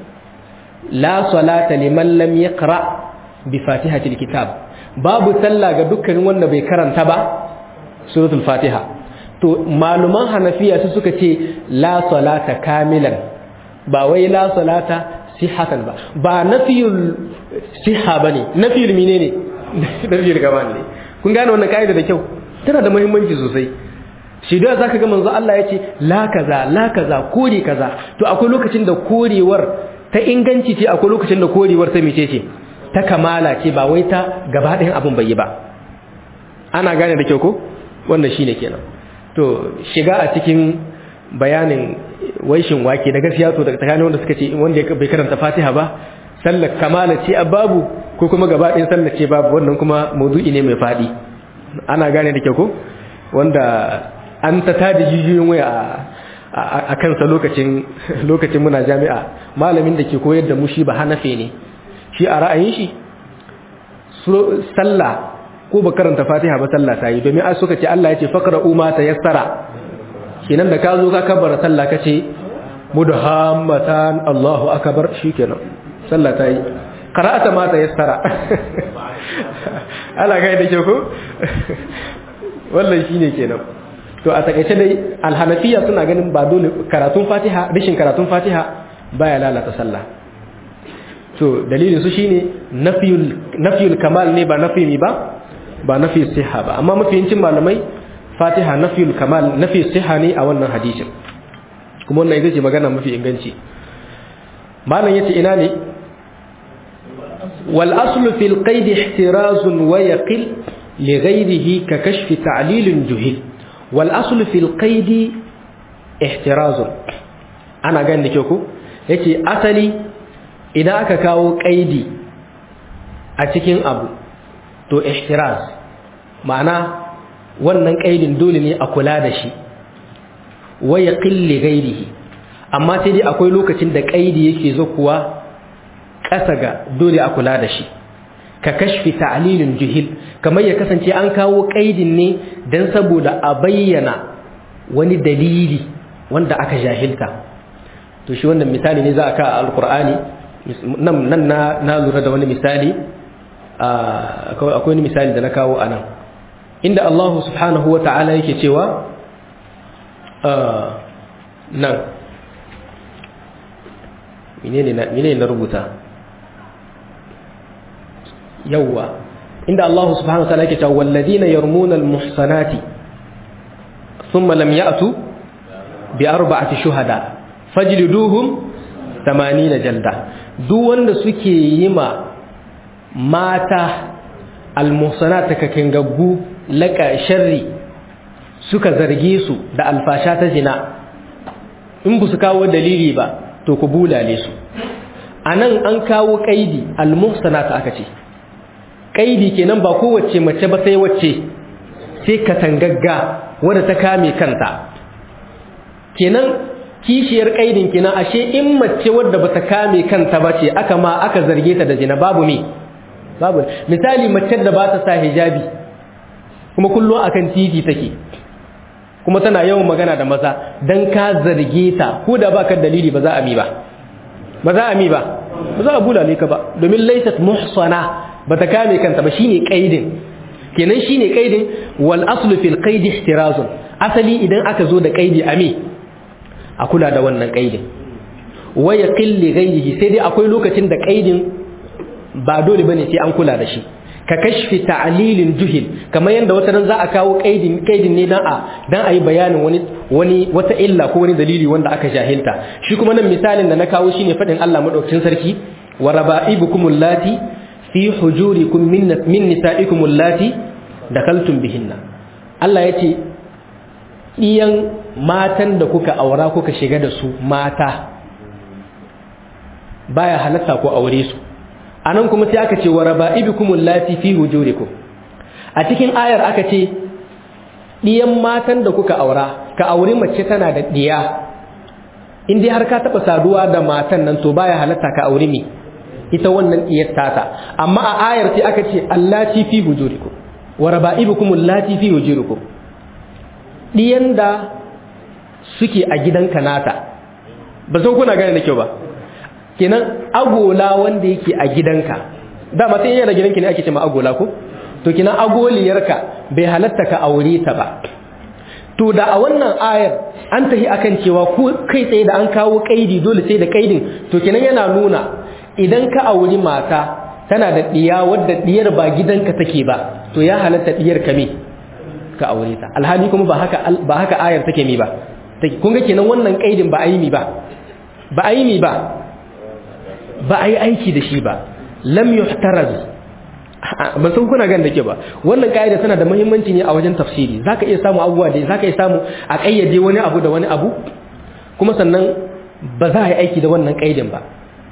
la salata liman lam yaqra bi fatihatil kitab babu sallah ga dukkanin wanda bai karanta ba suratul fatiha to maluman hanafiya su suka ce la salata kamilan ba wai la salata sihatan ba ba nafiyul siha bane nafiyul menene nafiyul gaban ne kun gane wannan kaida da kyau tana da muhimmanci sosai shi da zaka ga manzo Allah yace la kaza la kaza kore kaza to akwai lokacin da korewar ta inganci ce akwai lokacin da korewar ta mice ce ta kamala ce ba wai ta gaba ɗayan abin bai yi ba ana gane da kyau ko wannan shine kenan to shiga a cikin bayanin waishin wake da gaskiya to daga tsakanin wanda suka ce wanda bai karanta Fatiha ba sallar kamala ce babu ko kuma gaba ɗayan sallar ce babu wannan kuma maudu'i ne mai faɗi ana gane da kyau ko wanda an ta tada jijiyoyin waya a kansa lokacin lokacin muna jami'a malamin da ke koyar da mu shi ba hanafe ne shi a ra'ayin shi sallah ko ba karanta fatiha ba sallah ta yi domin ai suka ce Allah ya ce faqra umma ta yassara kenan da ka zo ka kabbara sallah kace mudhammatan Allahu akbar shikenan sallah ta yi qara'ata ma ta yassara Allah kai da ke ko wallahi shine kenan to a takaice dai alhanafiya suna ganin ba dole karatun fatiha rishin karatun fatiha baya lalata sallah to dalilin su shine nafiyul nafiyul kamal ne ba nafi mi ba ba nafi siha ba amma mafiyincin malamai fatiha nafiyul kamal nafi siha ne a wannan hadisin kuma wannan ita ce magana mafi inganci malam yace ina ne wal aslu fil qaid ihtirazun wa yaqil li ghayrihi ka kashfi ta'lil juhil wal aslu fil qaid ihtirazun ana ganin da ke ku yace asali idan aka kawo kaidi a cikin abu to ihtiraz ma'ana wannan kaidin dole ne a kula da shi waya qilli ghairihi amma sai dai akwai lokacin da kaidi yake kuwa ƙasa ga dole a kula da shi ka kashfi ta'lilin juhil kamar ya kasance an kawo kaidin ne dan saboda a bayyana wani dalili wanda aka jahilta to shi wannan misali ne za a ka alqur'ani nan nan na lura da wani misali akwai wani misali da na kawo a nan inda Allah subhanahu wa ta'ala yake cewa nan menene na rubuta yawwa inda Allah subhanahu wa ta'ala yake cewa walladina yarmuna almuhsanati thumma lam ya'tu bi arba'ati shuhada fajliduhum 80 jalda duk wanda suke yi ma mata almuhsanata kakin gaggu laka sharri suka zarge su da alfasha ta zina in bu su kawo dalili ba to ku bulale su anan an kawo kaidi almuhsanata aka ce kaidi kenan ba kowace mace ba sai wacce sai katangagga wadda ta kame kanta kenan kishiyar kaidin kina ashe in mace wadda bata kame kanta ba ce aka ma aka zarge ta da zina babu me babu misali mace da ba ta sa hijabi kuma kullum akan titi take kuma tana yawan magana da maza dan ka zarge ta ko da baka dalili ba za a mi ba ba za a mi ba ba za a bulale ka ba domin laysat muhsana bata kame kanta ba shine kaidin kenan shine kaidin wal aslu fil qaidi ihtirazun asali idan aka zo da kaidi ami a kula da wannan kaidin waya qilli ghayrihi sai dai akwai lokacin da kaidin ba dole bane sai an kula da shi ka kashfi ta'lilin juhil kamar yanda wata ran za a kawo kaidin kaidin ne dan a dan ayi bayanin wani wani wata illa ko wani dalili wanda aka jahilta shi kuma nan misalin da na kawo shine fadin Allah madaukakin sarki wa raba'ibukum allati fi hujurikum min min nisa'ikum allati dakaltum bihinna Allah yace iyan matan da kuka aura kuka shiga da su mata baya halatta ko aure su anan kuma sai aka ce wa raba'ibikumul lati fi hujurikum a cikin ayar aka ce diyan matan da kuka aura ka aure mace tana da diya in dai har ka taba saduwa da matan nan to baya halatta ka aure mi ita wannan diyar tata amma a ayar sai aka ce allati fi hujurikum wa raba'ibikumul lati fi hujurikum diyan da suke a gidanka nata ba san kuna gane da kyau ba kenan agola wanda yake a gidanka dama sai yana gidanki ne ake ce ma agola ko to kenan agoliyarka bai halatta ka aure ta ba to da a wannan ayar an tahi akan cewa ko kai tsaye da an kawo kaidi dole sai da kaidin to kenan yana nuna idan ka auri mata tana da diya wadda diyar ba gidanka take ba to ya halatta diyar ka me ka aure ta alhali kuma ba haka ba haka ayar take mi ba kun ga kenan wannan kaidin ba a yi mi ba ba a yi mi ba ba a yi aiki da shi ba lam yuhtaraz ban san kuna gan da ke ba wannan kaida tana da muhimmanci ne a wajen tafsiri zaka iya samu abubuwa da zaka iya samu a kayyade wani abu da wani abu kuma sannan ba za a yi aiki da wannan kaidin ba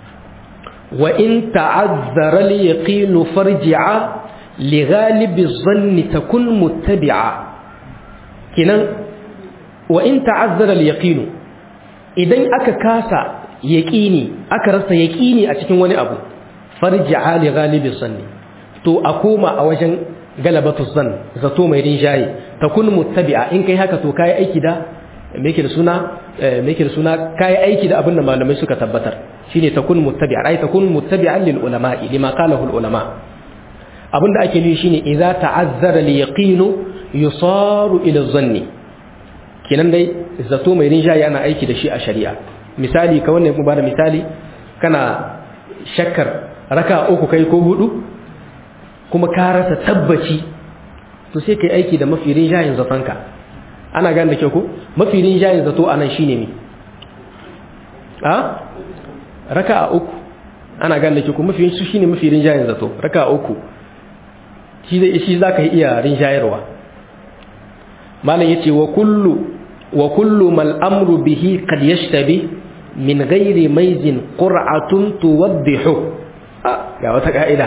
wa in ta'azzara al-yaqin farji'a li ghalibi dhanni takun muttabi'a kinan wa in ta'azzara al-yaqin idan aka kasa yaqini aka rasa yaqini a cikin wani abu farji'a li ghalibi dhanni to a koma a wajen galabatu zan zato mai rinjaye takun muttabi'a in kai haka to kai aiki da me yake da suna me yake da suna kai aiki da abin da malamai suka tabbatar shine takun muttabi'a ai takun muttabi'an lil ulama'i lima qalahu al ulama abinda ake nufi shine idza ta'azzara al yaqinu yusaru ila zanni kenan dai zato mai rinjaye ana aiki da shi a shari'a misali ka wannan kuma bada misali kana shakkar raka uku kai ko hudu kuma ka rasa tabbaci to sai kai aiki da mafi rinjayen zatonka ana gane da kyau ko mafi rinjayen zato anan shine ne a raka a uku ana gane da kyau ko mafi su shine mafi rinjayen zato raka a uku shi zai shi zaka iya rinjayarwa malam yace wa kullu wa kullu mal amru bihi qad yashtabi min ghairi maizin qur'atun tuwaddihu ga wata ka'ida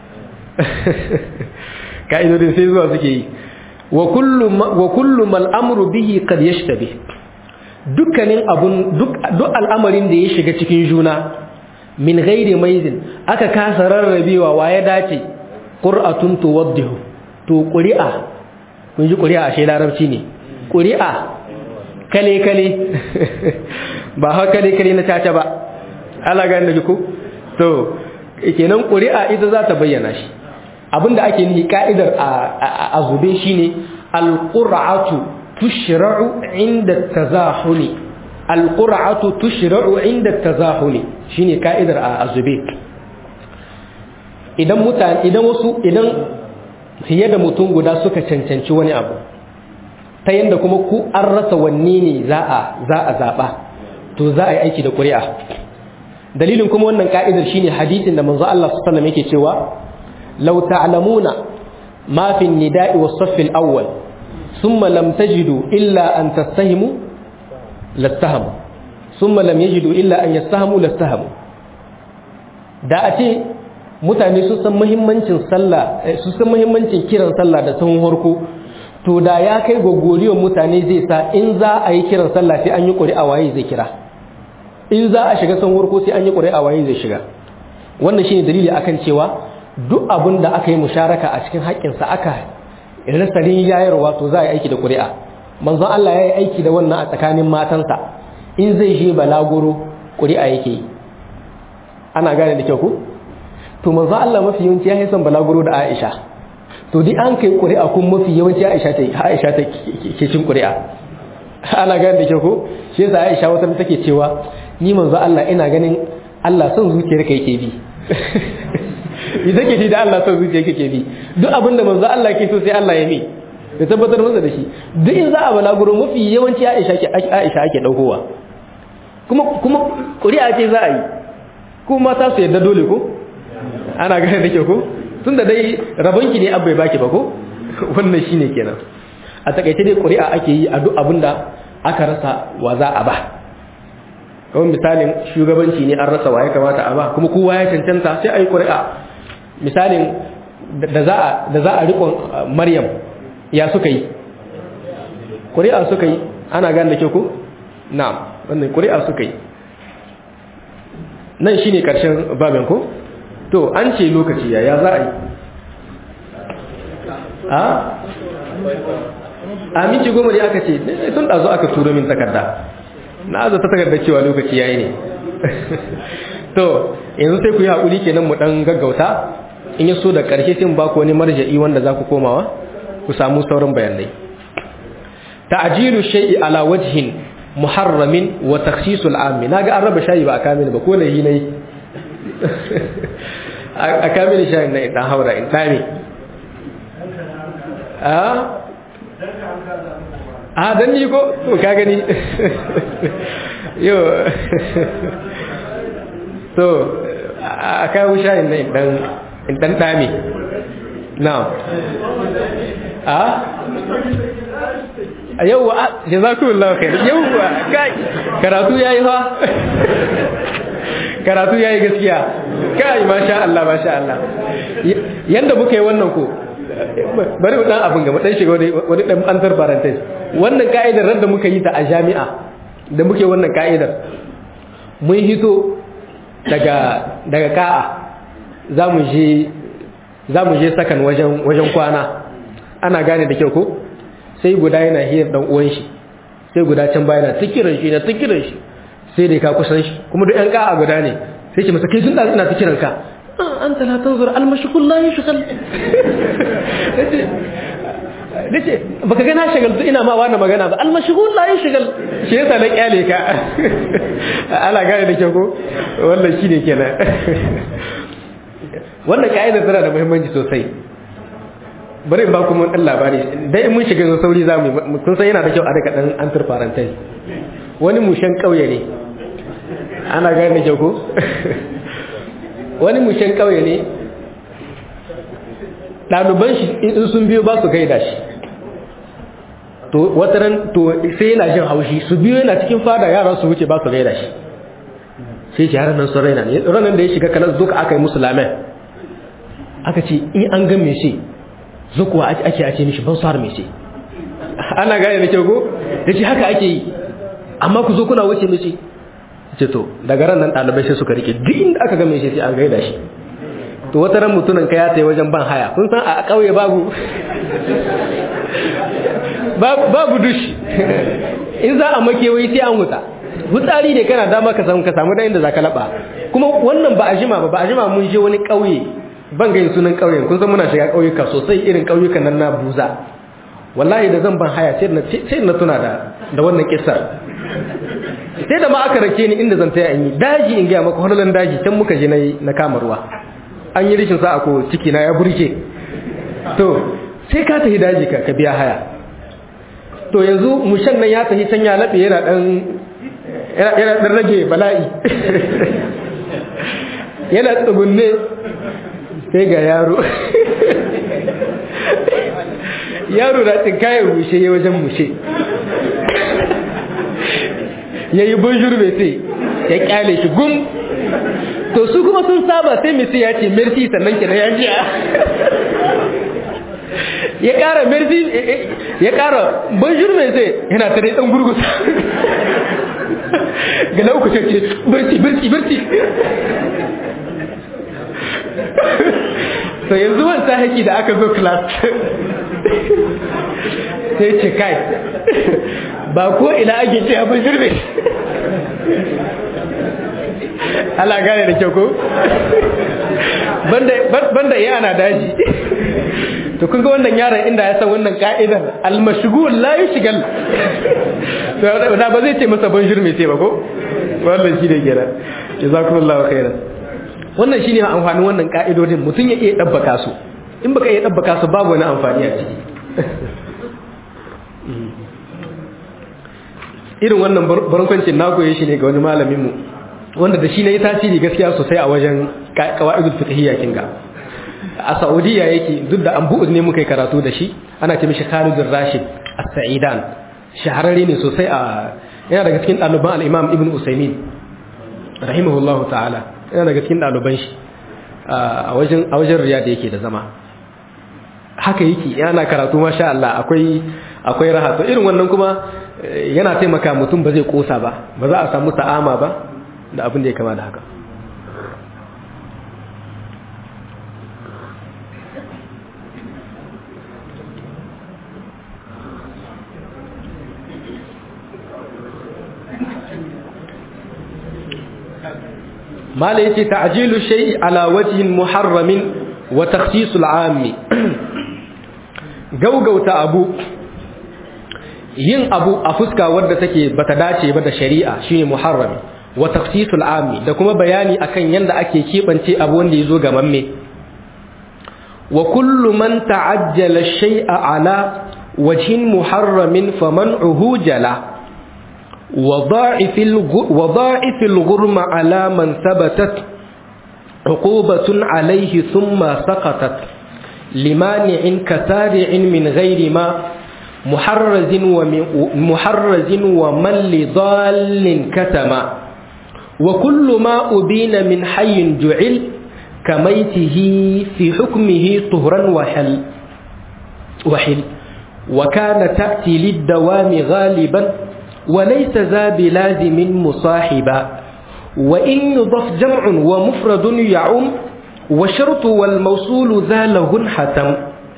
ka'idodin sai zuwa suke yi wa kullu mal amru bihi qad yashtabi dukkanin abun duk al'amarin da ya shiga cikin juna min ghairi maizin aka kasa rarrabewa wa ya dace qur'atun tuwaddihu to qur'a kun ji qur'a ashe larabci ne qur'a kale kale ba ha kale kale na caca ba Allah ga da ku to kenan qur'a ita za ta bayyana shi abinda ake nihi ka'idar a zube shine alqur'atu tushra'u inda tazahuli alqur'atu tushra'u inda tazahuli shine ka'idar a zube idan mutane idan wasu idan fiye da mutum guda suka cancanci wani abu ta yanda kuma ku an rasa wanne ne za a za a zaba to za a yi aiki da ƙuri'a dalilin kuma wannan ka'idar shine hadisin da manzo Allah sallallahu alaihi wasallam yake cewa لو تعلمون ما في النداء والصف الأول ثم لم تجدوا إلا أن تستهموا لاستهموا ثم لم يجدوا إلا أن يستهموا لاستهموا da a ce mutane sun san muhimmancin sallah sun san muhimmancin kiran sallah da sahun harko to da ya kai gogoriyar mutane zai sa in za a yi kiran sallah sai an yi ƙuri'a waye zai kira in za a shiga sanwar ko sai an yi ƙuri'a waye zai shiga wannan shine dalili akan cewa duk abin da aka yi musharaka a cikin haƙƙinsa aka rasa yayarwa to za a yi aiki da ƙuri'a manzon Allah ya yi aiki da wannan a tsakanin matansa in zai je balaguro ƙuri'a yake yi ana gane da kyau ku to manzon Allah mafi yawanci ya yi son balaguro da Aisha to di an kai ƙuri'a kun mafi yawanci Aisha ta Aisha ta ke cin ƙuri'a ana gane da kyau ku shi yasa Aisha wata take cewa ni manzon Allah ina ganin Allah son zuciyarka yake bi idan ke da Allah son zuciya kake bi duk abinda manzo Allah ke so sai Allah ya mi ya tabbatar masa da shi duk in za a balaguro mafi yawanci Aisha ke Aisha ake daukowa kuma kuma ƙuri'a ce za a yi kuma mata su yadda dole ko ana gane da ke ko tunda dai rabonki ne abbai baki ba ko wannan shine kenan a takaice dai ƙuri'a ake yi a duk abinda aka rasa wa za a ba kawai misalin shugabanci ne an rasa wa ya kamata a ba kuma kowa ya cancanta sai a yi ƙuri'a misalin da za a riƙon maryam ya suka yi ƙuri'a suka yi ana gane da ke ku? na wannan ƙuri'a suka yi nan shi ne ƙarshen babin ku? to an ce lokaci ya za a yi a? a minci goma ne aka ce sun ɗazo aka turo min takarda na aza ta takarda cewa lokaci ya yi ne to yanzu sai ku yi haƙuri kenan mu ɗan gaggauta in ya so da ƙarshe sai ba ku wani marja'i wanda za ku komawa ku samu sauran bayanai ta'jilu shay'i ala wajhin muharramin wa takhsisul ammi naga an raba shayi ba a kamil ba ko da yi nayi a kamil shayin na dan haura in tame a a dan ni ko to ka gani yo to a kawo shayin na dan in dan dame na'am a yauwa jazakumullahu khair yauwa kai karatu yayi fa karatu yayi gaskiya kai masha Allah masha Allah yanda muka yi wannan ko bari mu dan abin ga mu dan shiga wani wani dan antar parenthesis wannan ka'idar da muka yi ta a jami'a da muke wannan ka'idar mun hito daga daga ka'a zamu je zamu je sakan wajen wajen kwana ana gane da kyau ko sai guda yana hiyar dan uwan shi sai guda can baya na tikiran shi na tikiran shi sai dai ka kusan shi kuma duk yan ka'a guda ne sai ce masa kai tun da ina tikiran ka an ta la tanzur al mashghul la yashghal dace baka ga na shagaltu ina ma wannan magana ba al mashghul la yashghal shi yasa na kyale ka ala gane da kyau ko wannan shine kenan wannan ka'ida tana da muhimmanci sosai bari ba kuma dan labari dai mun shiga sauri za mu kun san yana da kyau a daga dan antar parentai wani mushen kauye ne ana gane da ko wani mushen kauye ne ɗaliban shi in sun biyo ba su gaida shi to wata ran to sai yana jin haushi su biyo yana cikin fada yaran su wuce ba su gaida shi sai ce yaran nan sun raina ne ranar da ya shiga kanan zuka aka yi musu lamen aka ce in an ga me shi zukuwa ake ake mishi ban har me shi ana gane da kyau ko da ce haka ake yi amma ku zo kuna wuce mishi ce to daga ran nan ɗalibai sai suka rike duk inda aka ga me shi sai an gaida shi to wata ran mutunan ka ya tayi wajen ban haya kun san a ƙauye babu babu dushi in za a makewayi sai an huta hutsari ne kana dama ka samu ka samu da inda za ka laba kuma wannan ba a jima ba ba a jima mun je wani ƙauye ban gayin sunan ƙauyen kun san muna shiga ƙauyuka sosai irin ƙauyukan nan na buza wallahi da zan ban haya sai na sai na tuna da da wannan kissar sai da ma aka rake ni inda zan taya in yi daji in ga maka honolan daji can muka je na kama ruwa an yi rishin sa'a ko ciki na ya burke to sai ka tafi daji ka biya haya to yanzu mushan nan ya tafi can ya laɓe yana ɗan yana ɗan rage bala'i yana tsugunne sai ga yaro yaro na tsinkayar mushe ya wajen mushe ya yi bonjour mai sai ya kyale shi gum to su kuma sun saba sai mai sai ya ce merci sannan kenan ya jiya ya ƙara merci ya ƙara bonjour mai sai yana ta dai ɗan gurgusa ga na uku ce birci birci birci sai yanzu wanta haƙi da aka zo class sai ce kai ba ko ina ake ce abin shirme ala gane da kyau ko banda iya ana daji to kun ga wannan yaron inda ya san wannan ka'idar almashghul la yushgal to da ba zai ce masa ban shirme sai ba ko wannan shi da kira jazakumullahu khairan wannan shine amfanin wannan ka'idodin mutum ya iya dabbaka su in baka iya dabbaka su babu wani amfani a ciki irin wannan barkwancin na koye shi ne ga wani malamin mu wanda da shi ne tasiri gaskiya sosai a wajen qawaidul fiqhiyya kinga a Saudiya yake duk da an bu'ud ne muka yi karatu da shi ana ce mishi Khalid Rashid As-Sa'idan shahararre ne sosai a yana daga cikin ɗaliban al-Imam Ibn Usaymin rahimahullahu ta'ala yana daga cikin ɗaliban shi a wajen a wajen Riyadh yake da zama haka yake yana karatu masha Allah akwai akwai raha to irin wannan kuma yana taimaka mutum ba zai kosa ba ba za a samu ta'ama ba da abin da ya kama da haka mala yace ta'jilu shay'i ala wajhin muharramin wa takhsisul 'ammi gaugauta abu yin abu a fuska wadda take bata dace ba da shari'a shine muharrami wa takhsisul 'ammi da kuma bayani akan yanda ake kebance abu wanda yazo ga mamme wa kullu man ta'ajjala shay'a ala wajhin muharramin faman'uhu jala وضاعف وضاعف الغرم على من ثبتت عقوبة عليه ثم سقطت لمانع كسارع من غير ما محرز محرز ومن لضال كتما وكل ما أبين من حي جعل كميته في حكمه طهرا وحل وحل وكان تأتي للدوام غالبا وليس ذا بلازم مصاحبا وإن يضف جمع ومفرد يعم وشرط والموصول ذا له حتم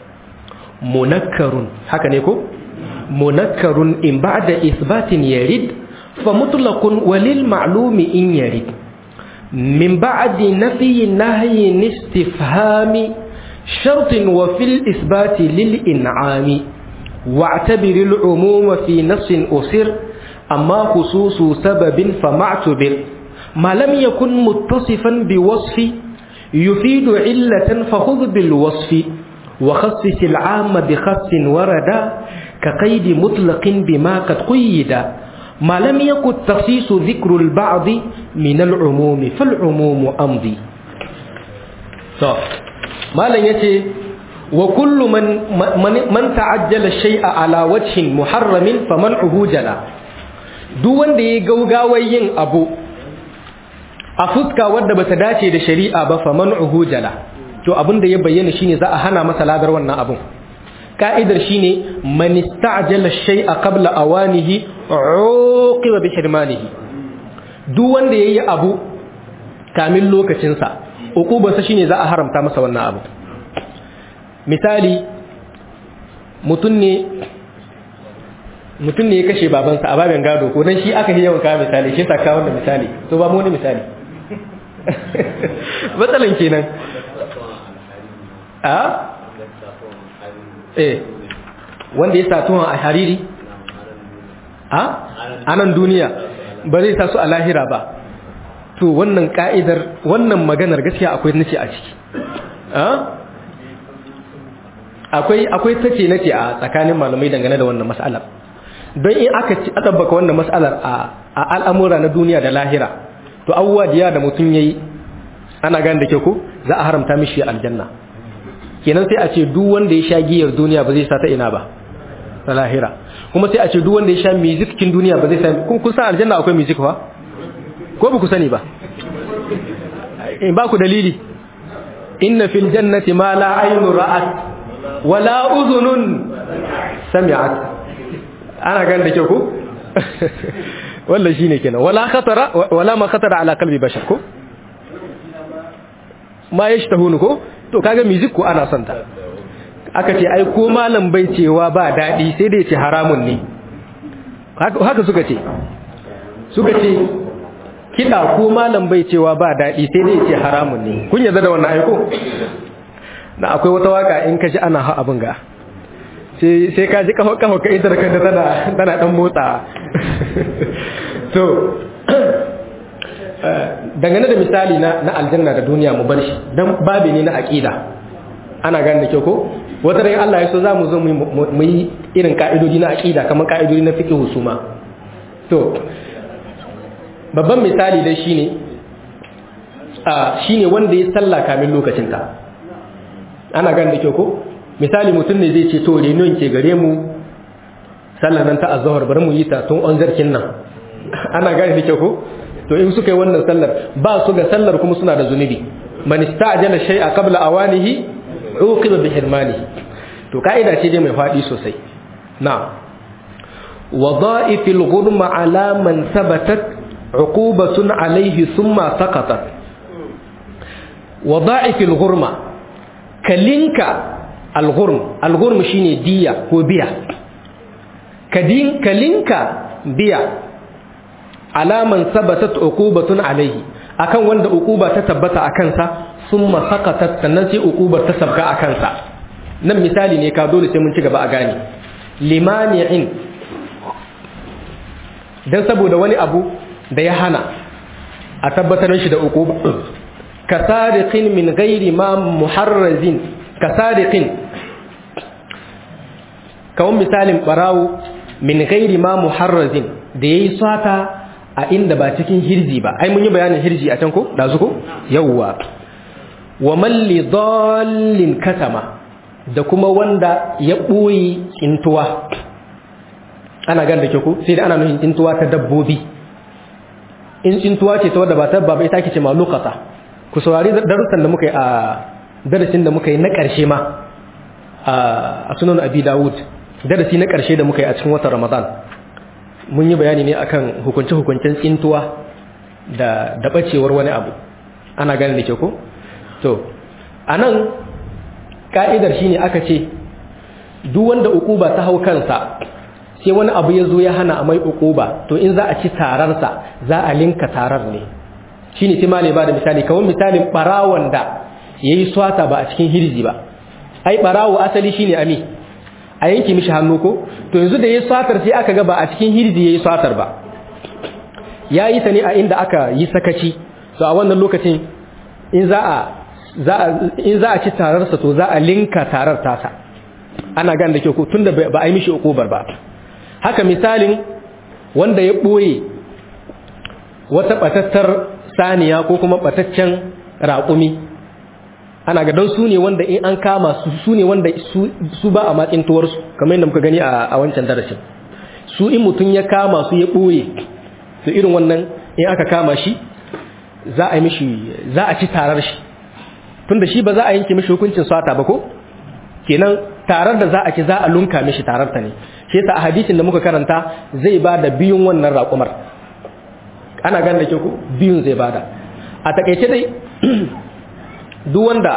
منكر حكا نيكو منكر إن بعد إثبات يرد فمطلق وللمعلوم إن يرد من بعد نفي نهي استفهام شرط وفي الإثبات للإنعام واعتبر العموم في نص أسر أما خصوص سبب فمعتبر ما لم يكن متصفا بوصف يفيد علة فخذ بالوصف وخصص العام بخص وردا كقيد مطلق بما قد قيد ما لم يكن تخصيص ذكر البعض من العموم فالعموم أمضي طب ما لن يتي وكل من من, من تعجل الشيء على وجه محرم فمنعه جلا duk wanda ya gaugawar yin abu a fuska wadda bata dace da shari'a ba fa man'uhu jala to abin da ya bayyana shine za a hana masa ladar wannan abun ka'idar shine man ista'jala shay'a qabla awanihi uqiba bi hirmanihi duk wanda yayi abu kamin lokacin sa uqubarsa shine za a haramta masa wannan abu misali mutum ne mutum ne ya kashe babansa a babin gado ko dan shi aka yi yawan kawo misali shi saka wanda misali to ba mu wani misali matsalan kenan a eh wanda ya sa tuhon a hariri a anan duniya ba zai sa su a lahira ba to wannan ka'idar wannan maganar gaskiya akwai nace a ciki akwai akwai tace nace a tsakanin malamai dangane da wannan mas'alar don in aka ci adabbaka wannan mas'alar a al'amura na duniya da lahira to abubuwa diya da mutum yayi ana gane da ke ko za a haramta mishi aljanna kenan sai a ce duk wanda ya sha giyar duniya ba zai sa ta ina ba ta lahira kuma sai a ce duk wanda ya sha music cikin duniya ba zai sa kun kun san aljanna akwai music fa ko ba ku sani ba in ba ku dalili inna fil jannati ma la aynu ra'at wala uzunun sami'at ana gan da kyau ko wallan shine kenan wala khatara wala ma khatara ala qalbi bashar ko ma yashtahunu ko to kaga music ko ana son ta aka ce ai ko malam bai cewa ba dadi sai dai ce haramun ne haka suka ce suka ce kiɗa ko malam bai cewa ba daɗi sai dai ce haramun ne kun yarda da wannan aiko na akwai wata waka in ka ji ana ha abin ga sai ka ji kafa kafa ka ita da kanta tana tana dan motsa to dangane da misali na na aljanna da duniya mu bar shi dan babi ne na aqida ana gane da kyau ko wata ran Allah ya so za mu zo mu yi irin ka'idoji na aqida kamar ka'idoji na fiqh husuma to babban misali dai shine a shine wanda ya salla kamin lokacinta ana gan da kyau ko misali mutum ne zai ce to renon ke gare mu sallar nan ta azhar bari mu yi ta tun on zarkin nan ana gane da kyau ko to in suka yi wannan sallar ba su ga sallar kuma suna da zunubi man ista'jala shay'a qabla awanihi uqiba bi hirmanihi to kaida ce dai mai fadi sosai na'am وظائف الغرم على من ثبتت عقوبة عليه ثم سقطت وضاعف الغرمة كلينك الغرم الغرم شيني دية وبيع كدين كلينك بيع على من ثبتت عقوبة عليه akan wanda uquba ta tabbata a kansa summa saqatat sannan sai uqubar ta sabka a kansa nan misali ne ka dole sai mun ci gaba a gane limani'in dan saboda wani abu da ya hana a tabbatar shi da uku kasariqin min ghairi ma muharrazin kasariqin kawon misalin barawo min ghairi ma muharrazin da yayi sata a inda ba cikin hirji ba ai mun yi bayanin hirji a can ko dazu ko yawwa wa man li dallin katama da kuma wanda ya boye tsintuwa ana gan da ke ku sai da ana nufin tsintuwa ta dabbobi in tsintuwa ce ta wadda ba ta ba ita ake ce ma lokata ku saurari darussan da muka yi a darasin da muka yi na ƙarshe ma a sunan abi dawud darasi na ƙarshe da muka yi a cikin watan ramadan mun yi bayani ne akan hukunce-hukuncen tsintuwa da da bacewar wani abu ana gane da ke ku to a nan ka'idar shine aka ce duk wanda ukuba ta hau kansa sai wani abu ya zo ya hana a mai ukuba to in za a ci tararsa za a linka tarar ne shi ne sai malai ba da misali kawai misalin barawon da ya yi swata ba a cikin hirji ba ai barawo asali shi ne ami a yanki mishi hannu ko to yanzu da ya yi swatar sai aka ga ba a cikin hirji ya yi swatar ba ya yi ta ne a inda aka yi sakaci to a wannan lokacin in za a in za a ci tararsa to za a linka tarar tasa ana gan da kyau ko tunda ba a yi mishi ukubar ba haka misalin wanda ya ɓoye wata ɓatattar saniya ko kuma ɓataccen raƙumi ana ga don su ne wanda in an kama su su ne wanda su ba a matsin tuwarsu kamar yadda muka gani a wancan darasin su in mutum ya kama su ya ɓoye su irin wannan in aka kama shi za a yi mishi za a ci tarar shi tunda shi ba za a yanke mishi hukuncin sata ba ko kenan tarar da za a ci za a lunka mishi tarar ta ne shi yasa a hadisin da muka karanta zai ba da biyun wannan raƙumar ana gane da ke ku biyun zai bada a takaice dai duk wanda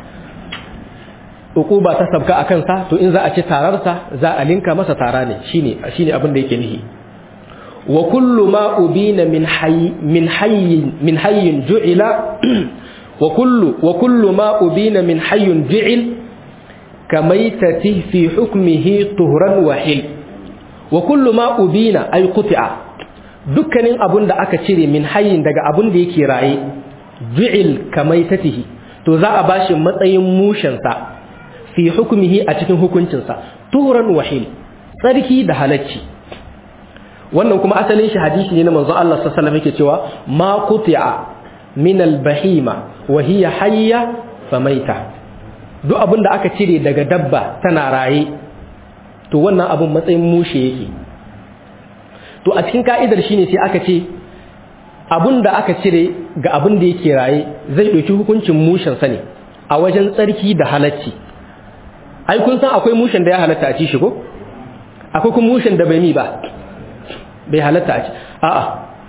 ba ta sabka a kansa to in za a ci tararsa za a linka masa tara ne shine shine abin da yake nihi wa kullu ma ubina min hayy min hayy min hayyin ju'ila wa kullu wa kullu ma ubina min hayyin ju'il kamaitati fi hukmihi tuhran wa hil wa kullu ma ubina ay quti'a dukkanin abun da aka cire min hayyin daga abun da yake raye ju'il kamaitatihi to za a bashi matsayin mushensa fi hukmihi a cikin hukuncinsa tuhran wa hil tsarki da halacci wannan kuma asalin shi hadisi ne na manzo Allah sallallahu alaihi wasallam yake cewa ma quti'a min al-bahima wa hiya hayya famaita duk abin da aka cire daga dabba tana raye to wannan abin matsayin mushe yake to a cikin ka'idar shine sai aka ce abin da aka cire ga abin da yake raye zai ɗauki hukuncin mushen sa ne a wajen tsarki da halacci ai kun san akwai mushen da ya halatta a ci shi ko akwai kuma mushen da bai mi ba bai halatta a ci a'a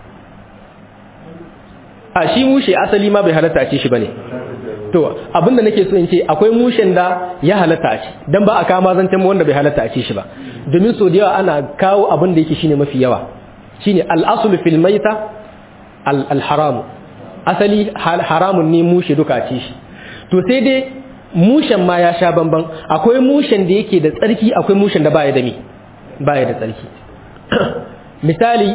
a shi mushe asali ma bai halatta a ci shi bane to abinda nake so in ce akwai mushen da ya halatta a ci dan ba a kama zancen wanda bai halatta a ci shi ba domin so da yawa ana kawo abin da yake shine mafi yawa shine al-aslu fil maita al-haram asali haramun ne mushe duka a ci shi to sai dai mushen ma ya sha bamban akwai mushen da yake da tsarki akwai mushen da baya da mi baya da tsarki misali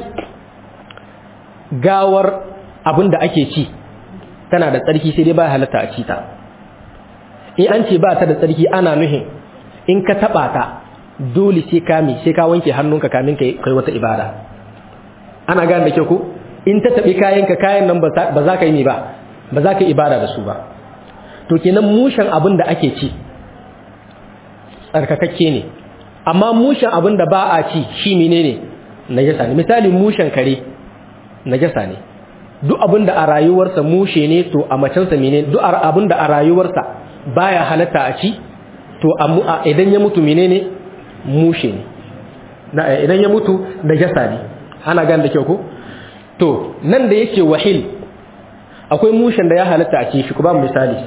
gawar abin da ake ci tana da tsarki sai dai ba halatta a ci ta in an ce ba ta da tsarki ana nuhin in ka taba ta dole sai ka mi sai ka wanke hannunka kamin ka kai wata ibada ana gane da kyau ko in ta tabi kayanka kayan nan ba za ka yi mi ba ba za ka yi ibada da su ba to kenan mushen abin da ake ci tsarkakakke ne amma mushen abin da ba a ci shi menene najasa ne misali mushen kare najasa ne duk abin da a rayuwarsa mushe ne to a macensa menene duk abin da a rayuwarsa baya halatta a ci to idan ya mutu menene mushe ne idan ya mutu najasa ne ana gane da kyau ko to nan da yake wahil akwai mushen da ya halatta a ci shi ku ba misali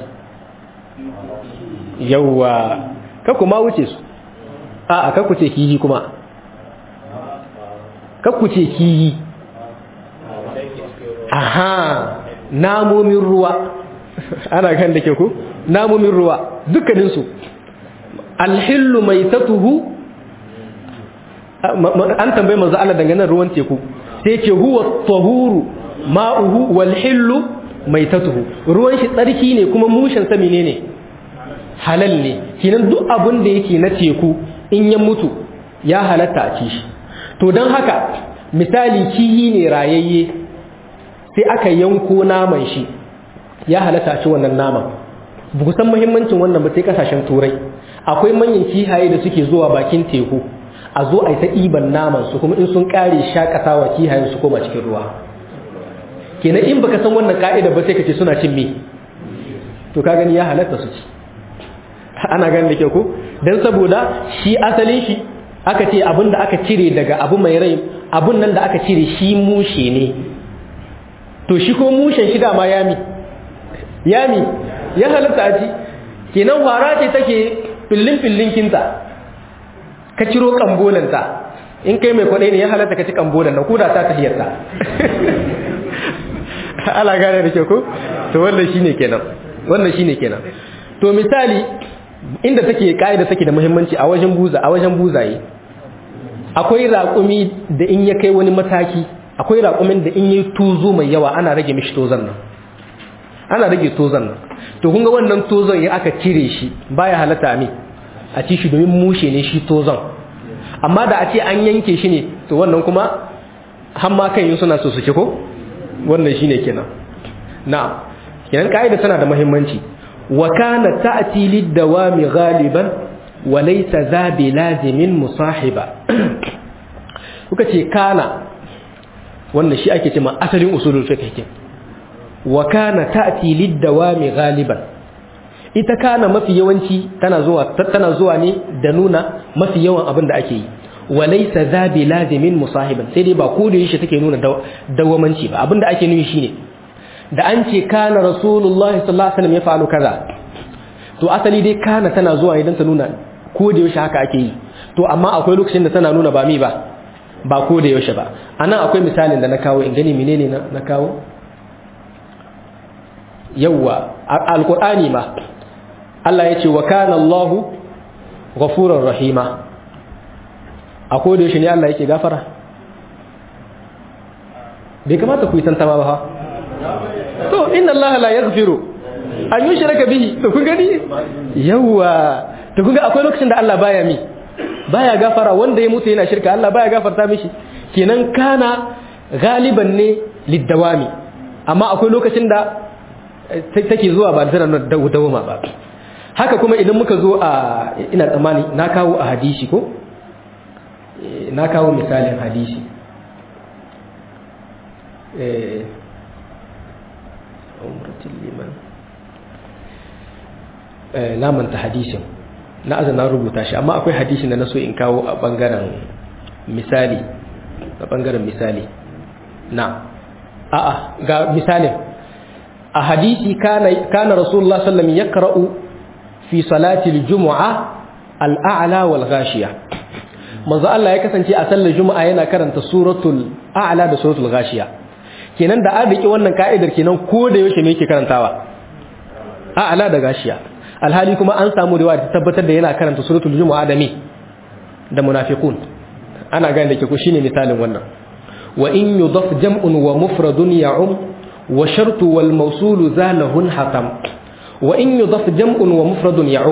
yawwa ka kuma wuce su a a kakku ce kiyi kuma kakku ce kiyi aha namomin ruwa ana kan da ke ku namomin ruwa dukkaninsu alhillu mai tatuhu an tambayi manzo Allah dangane ruwan teku sai ce huwa tahuru ma'uhu wal hillu mai tatuhu ruwan shi tsarki ne kuma mushin sa menene ne halal ne kinan duk abin da yake na teku in ya mutu ya halatta a ci shi to don haka misali kiyi ne rayayye sai aka yanko naman shi ya halatta a ci wannan naman ba san muhimmancin wannan ba sai kasashen turai akwai manyan kihaye da suke zuwa bakin teku a zo a yi ta ɗiban naman su kuma in sun ƙare shakatawa kihayen su koma cikin ruwa kenan in baka san wannan ka'ida ba sai ka ce suna cin me to ka gani ya halatta su ci ana ganin da ke ko don saboda shi asalin shi aka ce abin da aka cire daga abu mai rai abun nan da aka cire shi mushe ne to shi ko mushen shi dama yami yami ya halatta a ci kenan fara ce take fillin fillin kinta ka ciro kambolanta in kai mai kwaɗai ne ya halatta ka ci kambolan na kuda ta tahiyarta ala gane da ke ko to wannan shine kenan wannan shine kenan to misali inda take ka'ida take da muhimmanci a wajen buza a wajen buzaye akwai raƙumi da in ya kai wani mataki akwai raƙumin da in yi tuzo mai yawa ana rage mishi tozon nan ana rage tozon nan to kun ga wannan tozon ya aka cire shi baya halatta mi a ci shi domin mushe ne shi tozon amma da a ce an yanke shi ne to wannan kuma har ma kan yi suna so su ci ko wannan shine kenan na'am kenan ka'ida tana da muhimmanci وكانت تأتي للدوام غالبا وليس ذا بلازم مصاحبا kuka ce kana wannan shi ake cewa asalin usulul fiqh ke wa kana ta'ti lid-dawami ghaliban ita kana mafi yawanci tana zuwa tana zuwa ne da nuna mafi yawan abin da ake yi wa laysa za bi lazimin musahiban sai dai ba ko da yashi take nuna dawamanci ba abin da ake nufi shine da an ce kana rasulullahi sallallahu alaihi wasallam ya fa'alu kaza to asali dai kana tana zuwa idan ta nuna ko da yaushe haka ake yi to amma akwai lokacin da tana nuna ba mi ba ba ko da yaushe ba anan akwai misalin da na kawo in gani menene na na kawo yawa alqur'ani ma Allah ya ce wa kana Allahu ghafurur rahima a ko da yaushe ne Allah yake gafara bai kamata ku yi tantama ba to inna allaha la yaghfiru an yushraka bihi to kun gani yawa to kun ga akwai lokacin da Allah baya mi baya gafara wanda ya mutu yana shirka Allah baya gafarta mishi kenan kana galiban ne liddawami amma akwai lokacin da take zuwa ba da dawama ba haka kuma idan muka zo a ina tsammani na kawo a hadisi ko na kawo misalin hadisi eh umratul liman na manta hadisin na azana rubuta shi amma akwai hadisi da na so in kawo a bangaren misali a bangaren misali na a'a ga misalin a hadisi kana kana rasulullah sallallahu alaihi wasallam yaqra'u fi salati al-jumu'a al-a'la wal ghashiya manzo Allah ya kasance a sallar juma'a yana karanta suratul a'la da suratul ghashiya kenan da an riki wannan ka'idar kenan ko da yaushe me yake karantawa a'la da ghashiya alhali kuma an samu riwaya ta tabbatar da yana karanta suratul jumu'a da me da munafiqun ana gane da ke ko shine misalin wannan wa in yudaf jam'un wa mufradun ya'um wa shartu wal mawsulu zalahun hatam wa in yudaf jam'un wa mufradun ya'um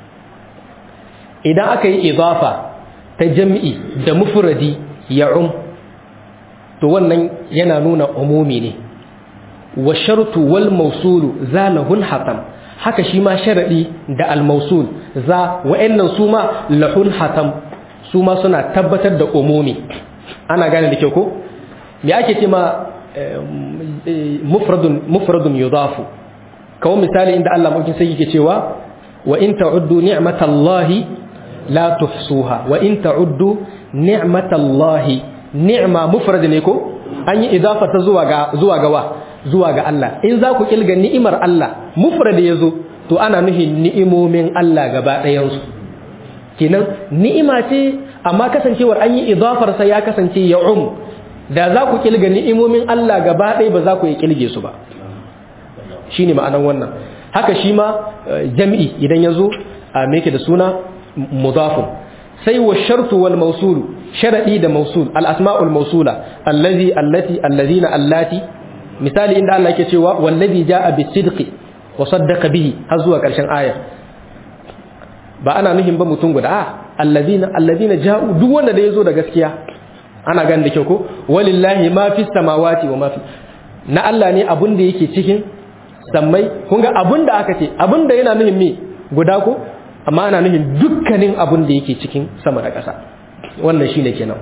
idan aka yi idafa ta jam'i da mufradi ya'um to wannan yana nuna umumi ne wa shartu wal mawsulu zalahun hatam haka shi ma sharadi da al mawsul za wa'annan su ma lahun hatam su ma suna tabbatar da umumi ana gane da kyau ko me ake ce ma mufradun mufradun yudafu kawo misali inda Allah mulkin sai yake cewa wa in ta'uddu ni'matallahi la tuhsuha wa in ta'uddu ni'matallahi ni'ma mufrad ne ko an yi idafa ta zuwa ga zuwa ga wa zuwa ga Allah in za ku kilga ni'imar Allah mufrad yazo to ana nufin ni'imomin Allah gaba ɗayan su kenan ni'ima ce amma kasancewar an yi idafar sa ya kasance ya um da za ku kilga ni'imomin Allah gaba ɗaya ba za ku yi kilge su ba shine ma'anar wannan haka shi ma jam'i idan ya zo a meke da suna mudafun sai wa shartu wal mawsul sharadi da mawsul al asma'ul mawsula allazi allati allazina allati misali inda Allah yake cewa wallazi jaa bis sidqi wa saddaqa bihi har zuwa karshen ayar ba ana nuhin ba mutum guda a allazina allazina ja'u duk wanda da yazo da gaskiya ana ganin da kyau ko walillahi ma fis samawati wa ma fi na Allah ne abun da yake cikin sammai kun ga abun da aka ce abun da yana nuhin me guda ko amma ana nuhin dukkanin abun da yake cikin sama da ƙasa wannan shine kenan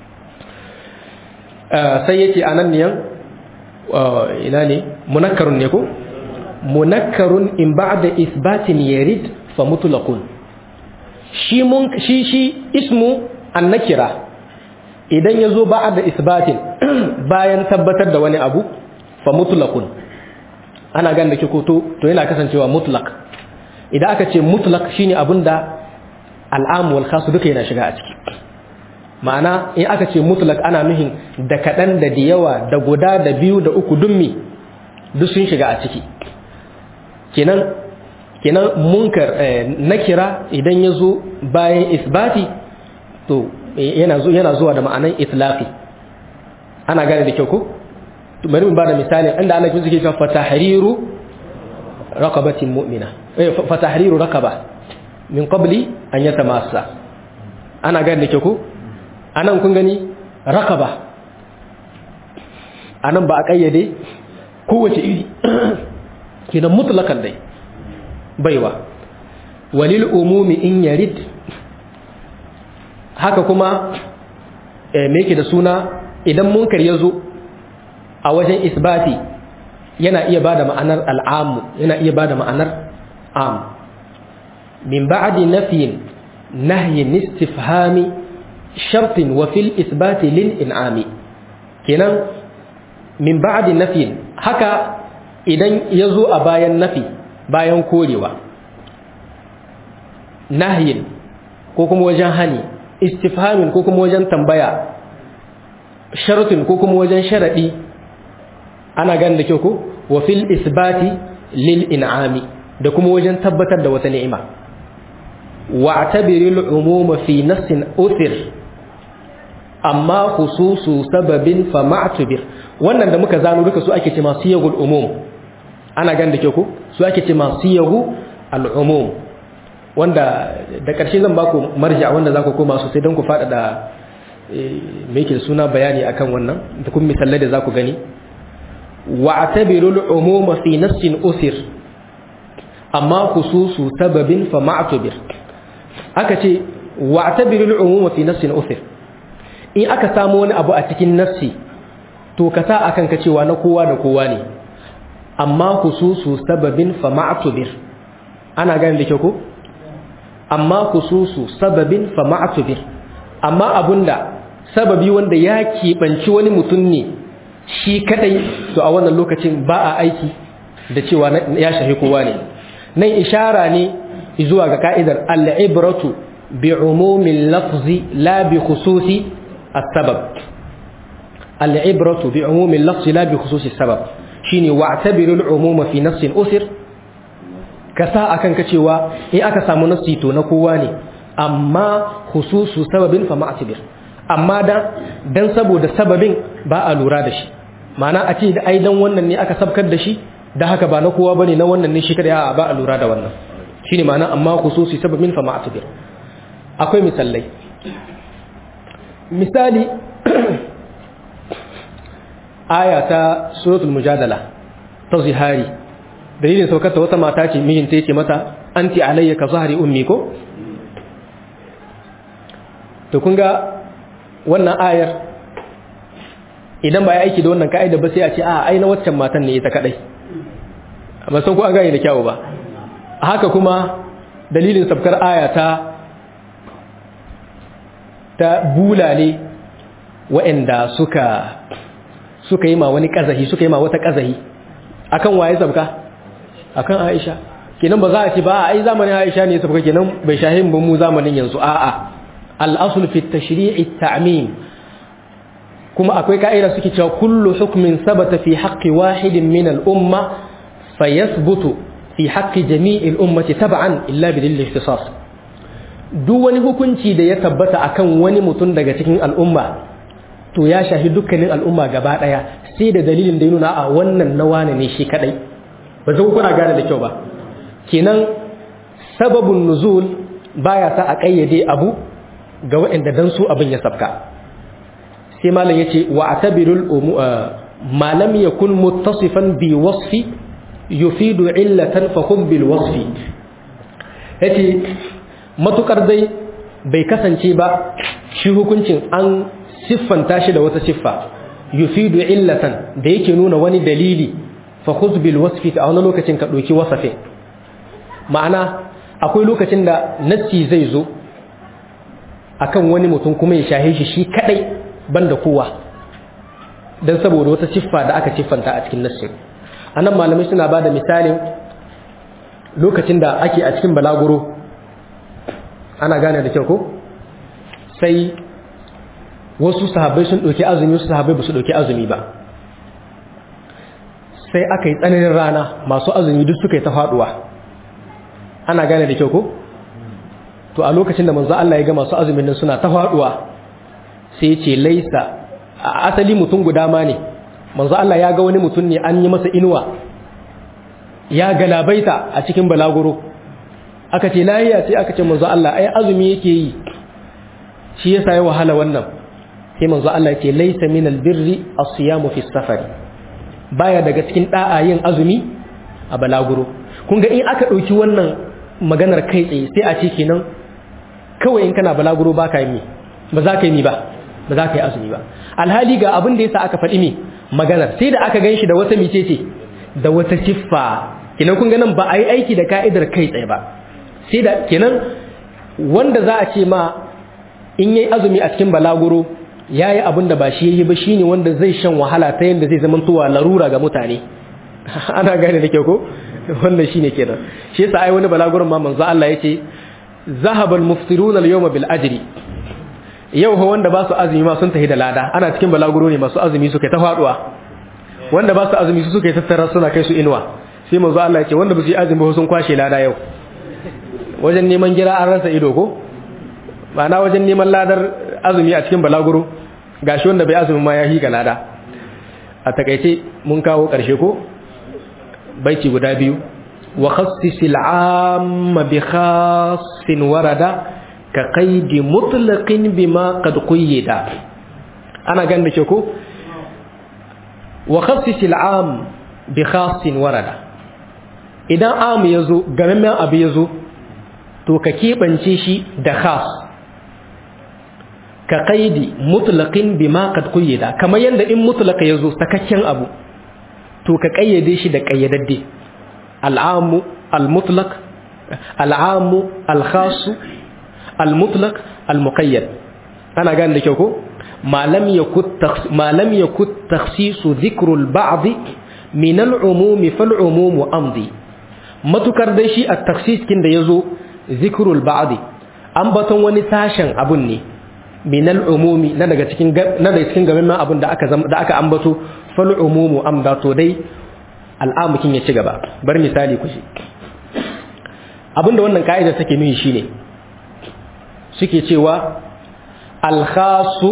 sai yace anan niyan ina ne munakkarun ne ko munakkarun in ba'da isbatin yarid fa mutlaqun shi mun shi shi ismu annakira idan yazo ba'da isbatin bayan tabbatar da wani abu fa mutlaqun ana gan da kiko to to yana kasancewa mutlaq idan aka ce mutlaq shine abinda al'am wal khas duka yana shiga a ciki ma'ana in aka ce mutlaq ana nuhin da kadan da da yawa da guda da biyu da uku dummi duk sun shiga a ciki kenan kenan munkar nakira idan ya zo bayan isbati to yana yana zuwa da ma'anan itlaqi ana gane da kyau ko bari mu bada misali inda Allah ya ce fa fatahriru raqabatin mu'mina eh fatahriru raqaba min qabli an yatamassa ana gane da kyau ko anan kun gani raqaba anan ba a kayyade kowace iri kidan mutlakan dai baiwa walil umumi in yarid haka kuma me yake da suna idan munkar ya zo a wajen isbati yana iya bada ma'anar al'amu yana iya bada ma'anar am min ba'di nafyin nahyin istifhami shartin wa fil isbati lil in'ami kenan min ba'di nafyin haka idan ya zo a bayan nafi bayan korewa nahyin ko kuma wajen hani istifhamin ko kuma wajen tambaya sharutin ko kuma wajen sharadi ana ganin da kyau ko wa fil isbati lil in'ami da kuma wajen tabbatar da wata ni'ima wa atabiril umuma fi nassin uthir amma khususu sababin fa ma'tubir wannan da muka zano duka su ake ce masu yagul umum ana ganin da kyau ko su ake ce masu yagu al umum wanda da ƙarshe zan baku marja wanda za ku koma sosai don ku faɗa da mai ke suna bayani akan wannan da kuma misalai da za ku gani wa atabirul umuma fi nassin usir amma khususu sababin fa ma'tubir aka ce wa atabirul umuma fi nassin usir in aka samu wani abu a cikin nassi to ka sa akan ka cewa na kowa da kowa ne amma khususu sababin fa ma'tubir ana gane da kyau ko amma khususu sababin fa ma'tubir amma abunda sababi wanda ya keɓanci wani mutum ne shi kadai to a wannan lokacin ba a aiki da cewa ya shahi kowa ne nan ishara ne zuwa ga ka'idar al-ibratu bi umumin lafzi la bi khususi as-sabab al-ibratu bi umumin lafzi la bi khususi as-sabab shine wa'tabiru al-umuma fi nafsin usir ka sa akan ka cewa in aka samu nasi to na kowa ne amma khususu sababin fa ma'tibir amma dan dan saboda sababin ba a lura da shi ma'ana a ce da ai dan wannan ne aka sabkar da shi da haka ba na kowa bane na wannan ne shi kada ba a lura da wannan shine ma'ana amma khususi sababin fa ma'tibir akwai misalai misali aya ta suratul mujadala ta zihari dalilin saukar ta wata mata ce mijinta yake mata anti alayya ka zahari ummi ko to kun ga wannan ayar idan ba ya aiki da wannan ka'ida ba sai a ce a ai na waccan matan ne ita kadai amma san ko an gane da kyawu ba haka kuma dalilin sabkar aya ta ta bulale waɗanda suka suka yi ma wani kazahi suka yi ma wata kazahi akan waye sabka akan Aisha kenan ba za a ce ba ai zamanin Aisha ne sabka kenan bai shahin ba mu zamanin yanzu a'a al-asl fi at-tashri' at-ta'mim kuma akwai ka'ida suke cewa kullu hukmin sabata fi haqqi wahidin min al-umma fayathbutu fi haqqi jami'i al-ummati tab'an illa bi dalil ikhtisas duk wani hukunci da ya tabbata akan wani mutum daga cikin al'umma to ya shahi dukkanin al'umma gaba daya sai da dalilin da ya nuna a wannan na wane ne shi kadai ba zai kuna gane da kyau ba kenan sababun nuzul baya sa a kayyade abu ga waɗanda dan su abin ya sabka sai malam yace wa atabirul ma lam yakun muttasifan bi wasfi yufidu illatan fa hum bil wasfi yace matukar dai bai kasance ba shi hukuncin an siffanta shi da wata siffa yufidu illatan da yake nuna wani dalili fa khudh bil wasfi a wani lokacin ka doki wasafin ma'ana akwai lokacin da nassi zai zo akan wani mutum kuma ya shahe shi shi kadai banda kowa dan saboda wata siffa da aka siffanta a cikin nassin anan malamai suna bada misalin lokacin da ake a cikin balaguro ana gane da kyau ko sai wasu sahabbai sun ɗauki azumi wasu sahabbai ba su ɗauki azumi ba sai aka yi tsananin rana masu azumi duk suka yi ta faɗuwa ana gane da kyau ko to a lokacin da manzo Allah ya ga masu azumin nan suna ta faɗuwa sai ya ce laisa a asali mutum guda ma ne manzo Allah ya ga wani mutum ne an yi masa inuwa ya galabaita a cikin balaguro aka ce lahiya sai aka ce manzo Allah ai azumi yake yi shi yasa ya wahala wannan sai manzo Allah ya ce laysa min albirri as-siyamu fi safar baya daga cikin da'a yin azumi a balaguro kun ga in aka dauki wannan maganar kai tsaye sai a ce kenan kawai in kana balaguro baka yi ba za ka yi ba ba za ka yi azumi ba alhali ga abin da yasa aka faɗi me maganar sai da aka ganshi da wata micece da wata siffa kenan kun ga nan ba a yi aiki da ka'idar kai tsaye ba sai da kenan wanda za a ce ma in yi azumi a cikin balaguro ya yi abin da ba shi yi ba shi ne wanda zai shan wahala ta yadda zai zama tuwa larura ga mutane ana gane da kyau ko wannan shi ne kenan shi yasa ai wani balaguron ma manzo Allah ya ce zahabal muftiruna al-yawma bil ajri yau ho wanda ba su azumi ma sun tafi da lada ana cikin balaguro ne masu azumi suka ta faduwa wanda ba su azumi su suka tattara suna kai su inuwa sai manzo Allah ya ce wanda ba su yi azumi ba sun kwashe lada yau wajen neman gira an rasa ido ko ma'ana wajen neman ladar azumi a cikin balaguro gashi wanda bai azumi ma ya higa lada a takaice mun kawo ƙarshe ko baiti guda biyu wa khassisil amma bi khassin warada ka qaidi mutlaqin bima qad qayyada ana gan da ke ko wa khassisil am bi khassin warada idan am yazo gamemmen abu yazo to ka keɓance shi da khas ka qaidi mutlaqin bima qad qayyada kamar yanda in mutlaqa yazo sakakken abu to ka kayyade shi da kayyadadde al'amu al-mutlaq al'amu al-khasu al-mutlaq al-muqayyad ana gane da kyau ko ma lam yakut ma lam yakut takhsisu dhikru al-ba'd min al-umum fal-umum amdi matukar dai shi at-takhsis kin da yazo dhikru al-ba'd an baton wani sashen abun ne min al-umumi na daga cikin na daga cikin gaban abun da aka da aka ambato fal-umum amda to dai al'amukin ya ci gaba bar misali ku shi abinda wannan ka'ida take nuni shine suke cewa al-khasu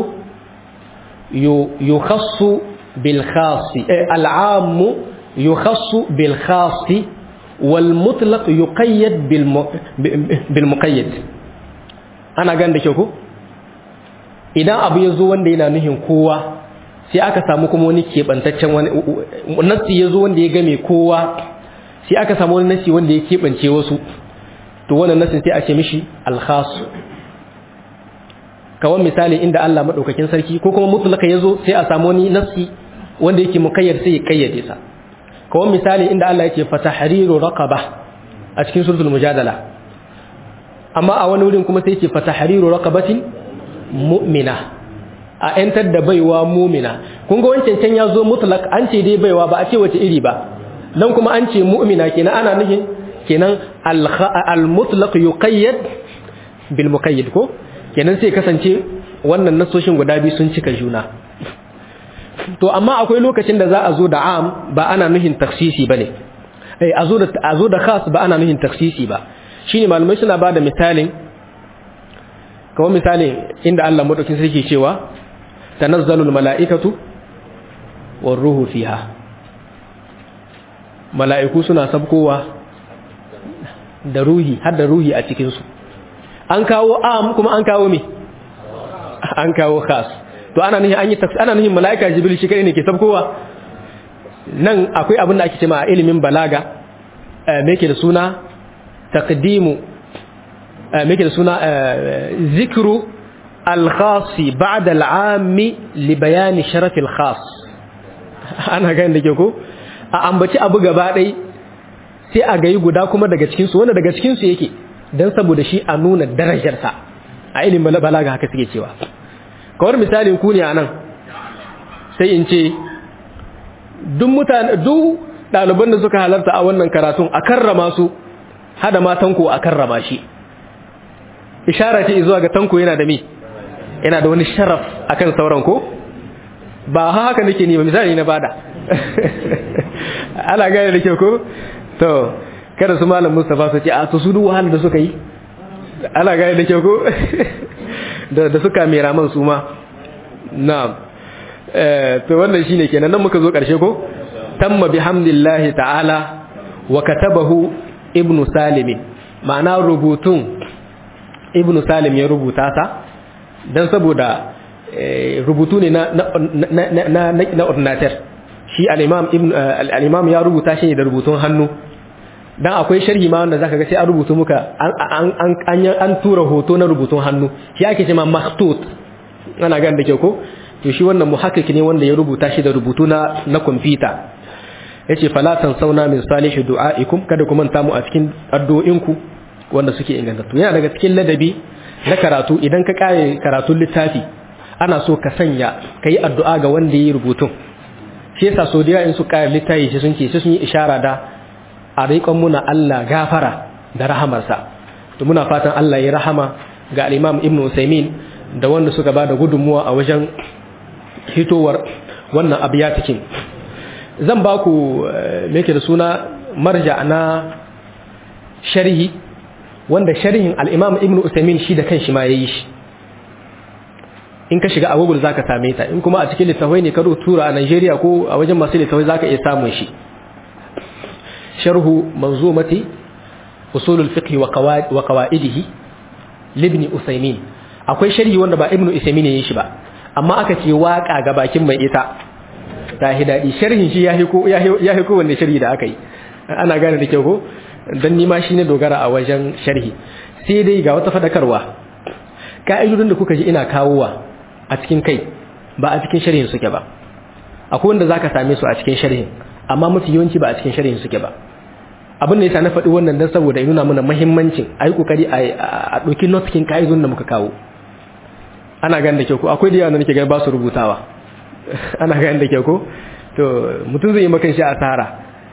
yukhassu bil khasi al'amu yukhassu bil khasi wal mutlaq yuqayyad bil muqayyad ana gan da ke ku idan abu ya zo wanda yana nuhin kowa sai aka samu kuma wani keɓantaccen wani nassi ya zo wanda ya game kowa sai aka samu wani nassi wanda ya keɓance wasu to wannan nassin sai a ce mishi alkhasu kawan misali inda Allah maɗaukakin sarki ko kuma mutlaka ya zo sai a samu wani nassi wanda yake mukayyar sai ya kayyade sa kawan misali inda Allah yake fatahriru raqaba a cikin suratul mujadala amma a wani wurin kuma sai yake fatahriru raqabatin mu'mina a ‘yantar da baiwa mumina kun ga wancan can ya zo mutlak an ce dai baiwa ba a ce wace iri ba nan kuma an ce mu'mina kenan ana nufin kenan al-mutlaq yuqayyad bil muqayyad ko kenan sai kasance wannan nasoshin guda biyu sun cika juna to amma akwai lokacin da za a zo da am ba ana nufin taksisi bane eh a zo da a zo da khas ba ana nufin taksisi ba shine malamai suna bada misalin kawai misalin inda Allah madaukin sarki cewa tanazzalul mala'ikatu war ruhu fiha mala'iku suna sabkowa da ruhi har da ruhi a cikin su an kawo am kuma an kawo me an kawo khas to ana nihin an yi ana nihin mala'ika jibril shi kai ne ke sabkowa nan akwai abin da ake cewa a ilimin balaga me yake da suna taqdimu me yake da suna zikru al-khas ba'da al-'am li bayan sharaf al-khas ana ga inda ke ko a ambaci abu gaba dai sai a gayi guda kuma daga cikin su wanda daga cikin su yake dan saboda shi a nuna darajarsa a ilimin balaga haka suke cewa kawar misalin ku ne anan sai in ce duk mutane duk ɗaliban da suka halarta a wannan karatun a karrama su hada ma tanko a karrama shi ishara ce zuwa ga tanko yana da mi yana da wani sharaf akan sauran ko ba haka nake ni ba misali na bada ana gane da kyau ko to kada su malam Mustafa su ce a to su duk wahalar da suka yi ana gane da kyau ko da suka mera man su ma na'am to wannan shine kenan nan muka zo karshe ko tamma bihamdillahi ta'ala wa katabahu ibnu salim ma'ana rubutun ibnu salim ya rubuta ta dan saboda rubutu ne na na na na ordinateur shi al-imam ibn al-imam ya rubuta shi ne da rubutun hannu dan akwai sharhi ma wanda zaka ga sai an rubutu muka an an an tura hoto na rubutun hannu shi ake cewa makhtut ana ga da ke ko to shi wannan muhakkik ne wanda ya rubuta shi da rubutu na na computer yace fala sauna min salihi du'aikum kada ku manta mu a cikin addu'o'inku wanda suke ingantattu yana daga cikin ladabi na karatu idan ka kare karatun littafi ana so ka sanya kai addu'a ga wanda yi rubutun shi yasa so da in su kare littafi shi sun ce sai sun yi ishara da a riƙon muna Allah gafara da rahamarsa to muna fatan Allah ya rahama ga al-Imam Ibn Usaymin da wanda suka ba da gudunmuwa a wajen hitowar wannan abiyatikin zan ba ku meke da suna marja na sharhi wanda sharhin al-Imam Ibn Usaymin shi da kanshi ma yayi shi in ka shiga a Google zaka same ta in kuma a cikin littafai ne ka tura a Nigeria ko a wajen masu littafai zaka iya samun shi sharhu manzumati usul al-fiqh wa qawaid wa qawaidihi libni Usaymin akwai sharhi wanda ba Ibn Usaymin yayi shi ba amma aka ce waka ga bakin mai ita ta hi daɗi sharhin shi ya hi ko wanne sharhi da aka yi ana gane da kyau ko don nima shi ne dogara a wajen sharhi sai dai ga wata fadakarwa ka'idodin da kuka ji ina kawowa a cikin kai ba a cikin sharhin suke ba akwai wanda zaka same su a cikin sharhin amma mafi yawanci ba a cikin sharhin suke ba abin da yasa na faɗi wannan dan saboda ya nuna mana muhimmancin a yi kokari a ɗauki notkin ka'idun da muka kawo ana ganin da kyau ko akwai da yawa da nake gani ba su rubutawa ana ganin da kyau ko to mutum zai yi makan shi asara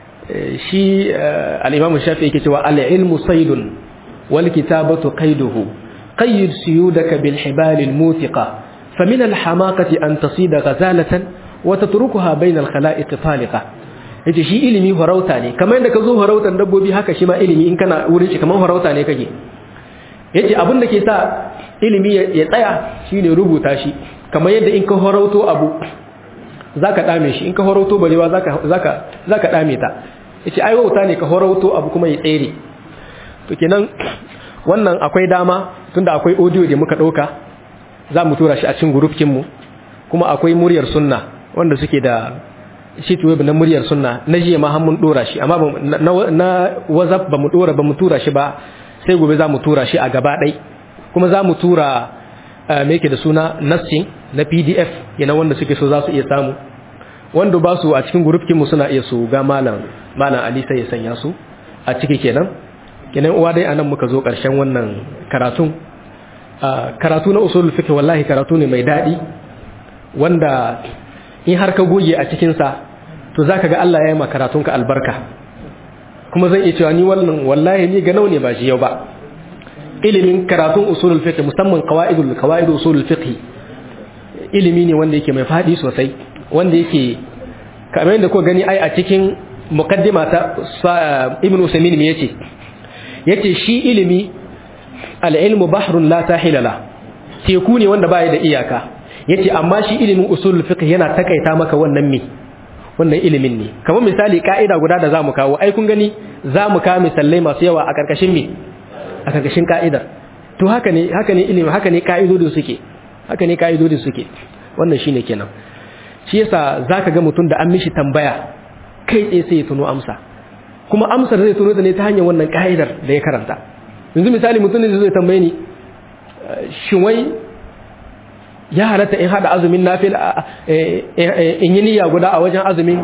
shi al-imamu shafi yake cewa al-ilmu saydun wal kitabatu qayduhu qayyid suyudaka bil hibal al-muthiqa famin al-hamaqati an tasida ghazalatan wa tatrukuha bayna al-khala'iq taliqa yace shi ilimi farauta ne kamar yadda ka zo farautan dabbobi haka shi ma ilimi in kana wurin shi kamar farauta ne kake yace abin da ke sa ilimi ya tsaya shine rubuta shi kamar yadda in ka farauto abu zaka dame shi in ka farauto barewa zaka zaka zaka dame ta yace ai wauta ne ka farauto abu kuma ya tsere to kenan wannan akwai dama tunda akwai audio da muka dauka za mu tura shi a cikin group mu kuma akwai muryar sunna wanda suke da shi web na muryar sunna na jiya ma mun dora shi amma na whatsapp ba mu dora ba mu tura shi ba sai gobe za mu tura shi a gaba ɗai kuma za mu tura me yake da suna nassin na pdf yana wanda suke so za su iya samu wanda ba su a cikin mu suna iya su ga malam malam ali sai ya sanya su a ciki kenan kenan uwa dai anan muka zo ƙarshen wannan karatun karatu na usul fiqh wallahi karatu ne mai daɗi wanda in har ka goge a cikinsa to za ka ga Allah ya yi makaratunka albarka kuma zan iya cewa ni wannan wallahi ni ga ne ba shi yau ba ilimin karatun usulul fiqh musamman qawaidul qawaid usulul fiqh ilimi ne wanda yake mai fadi sosai wanda yake kamar yadda ko gani ai a cikin muqaddima ta ibn usaymin me yace yace shi ilimi al-ilmu bahrun la sahila la teku ne wanda baya da iyaka yace amma shi ilimin usulul fiqh yana takaita maka wannan me wannan ilimin ne kamar misali ka'ida guda da zamu kawo ai kun gani zamu kawo misalai masu yawa a karkashin me a karkashin ka'idar to haka ne haka ne ilimi haka ne ka'idodin suke haka ne ka'idodin suke wannan shine kenan shi yasa zaka ga mutum da an mishi tambaya kai tsaye sai ya tuno amsa kuma amsar zai tuno da ne ta hanyar wannan ka'idar da ya karanta yanzu misali mutum ne zai tambaye ni shin wai ya halatta in hada azumin nafil in yi niyya guda a wajen azumin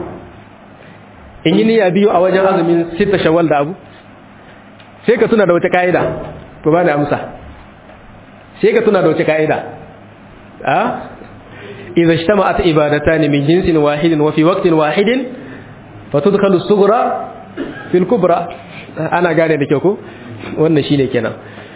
in yi niyya biyu a wajen azumin sita shawwal da abu sai ka tuna da wata ka'ida to ba da amsa sai ka tuna da wata ka'ida a idza ijtama'at ibadatan min jinsin wahidin wa fi waqtin wahidin fatudkhalu as-sughra fil kubra ana gane da kyau ko wannan shine kenan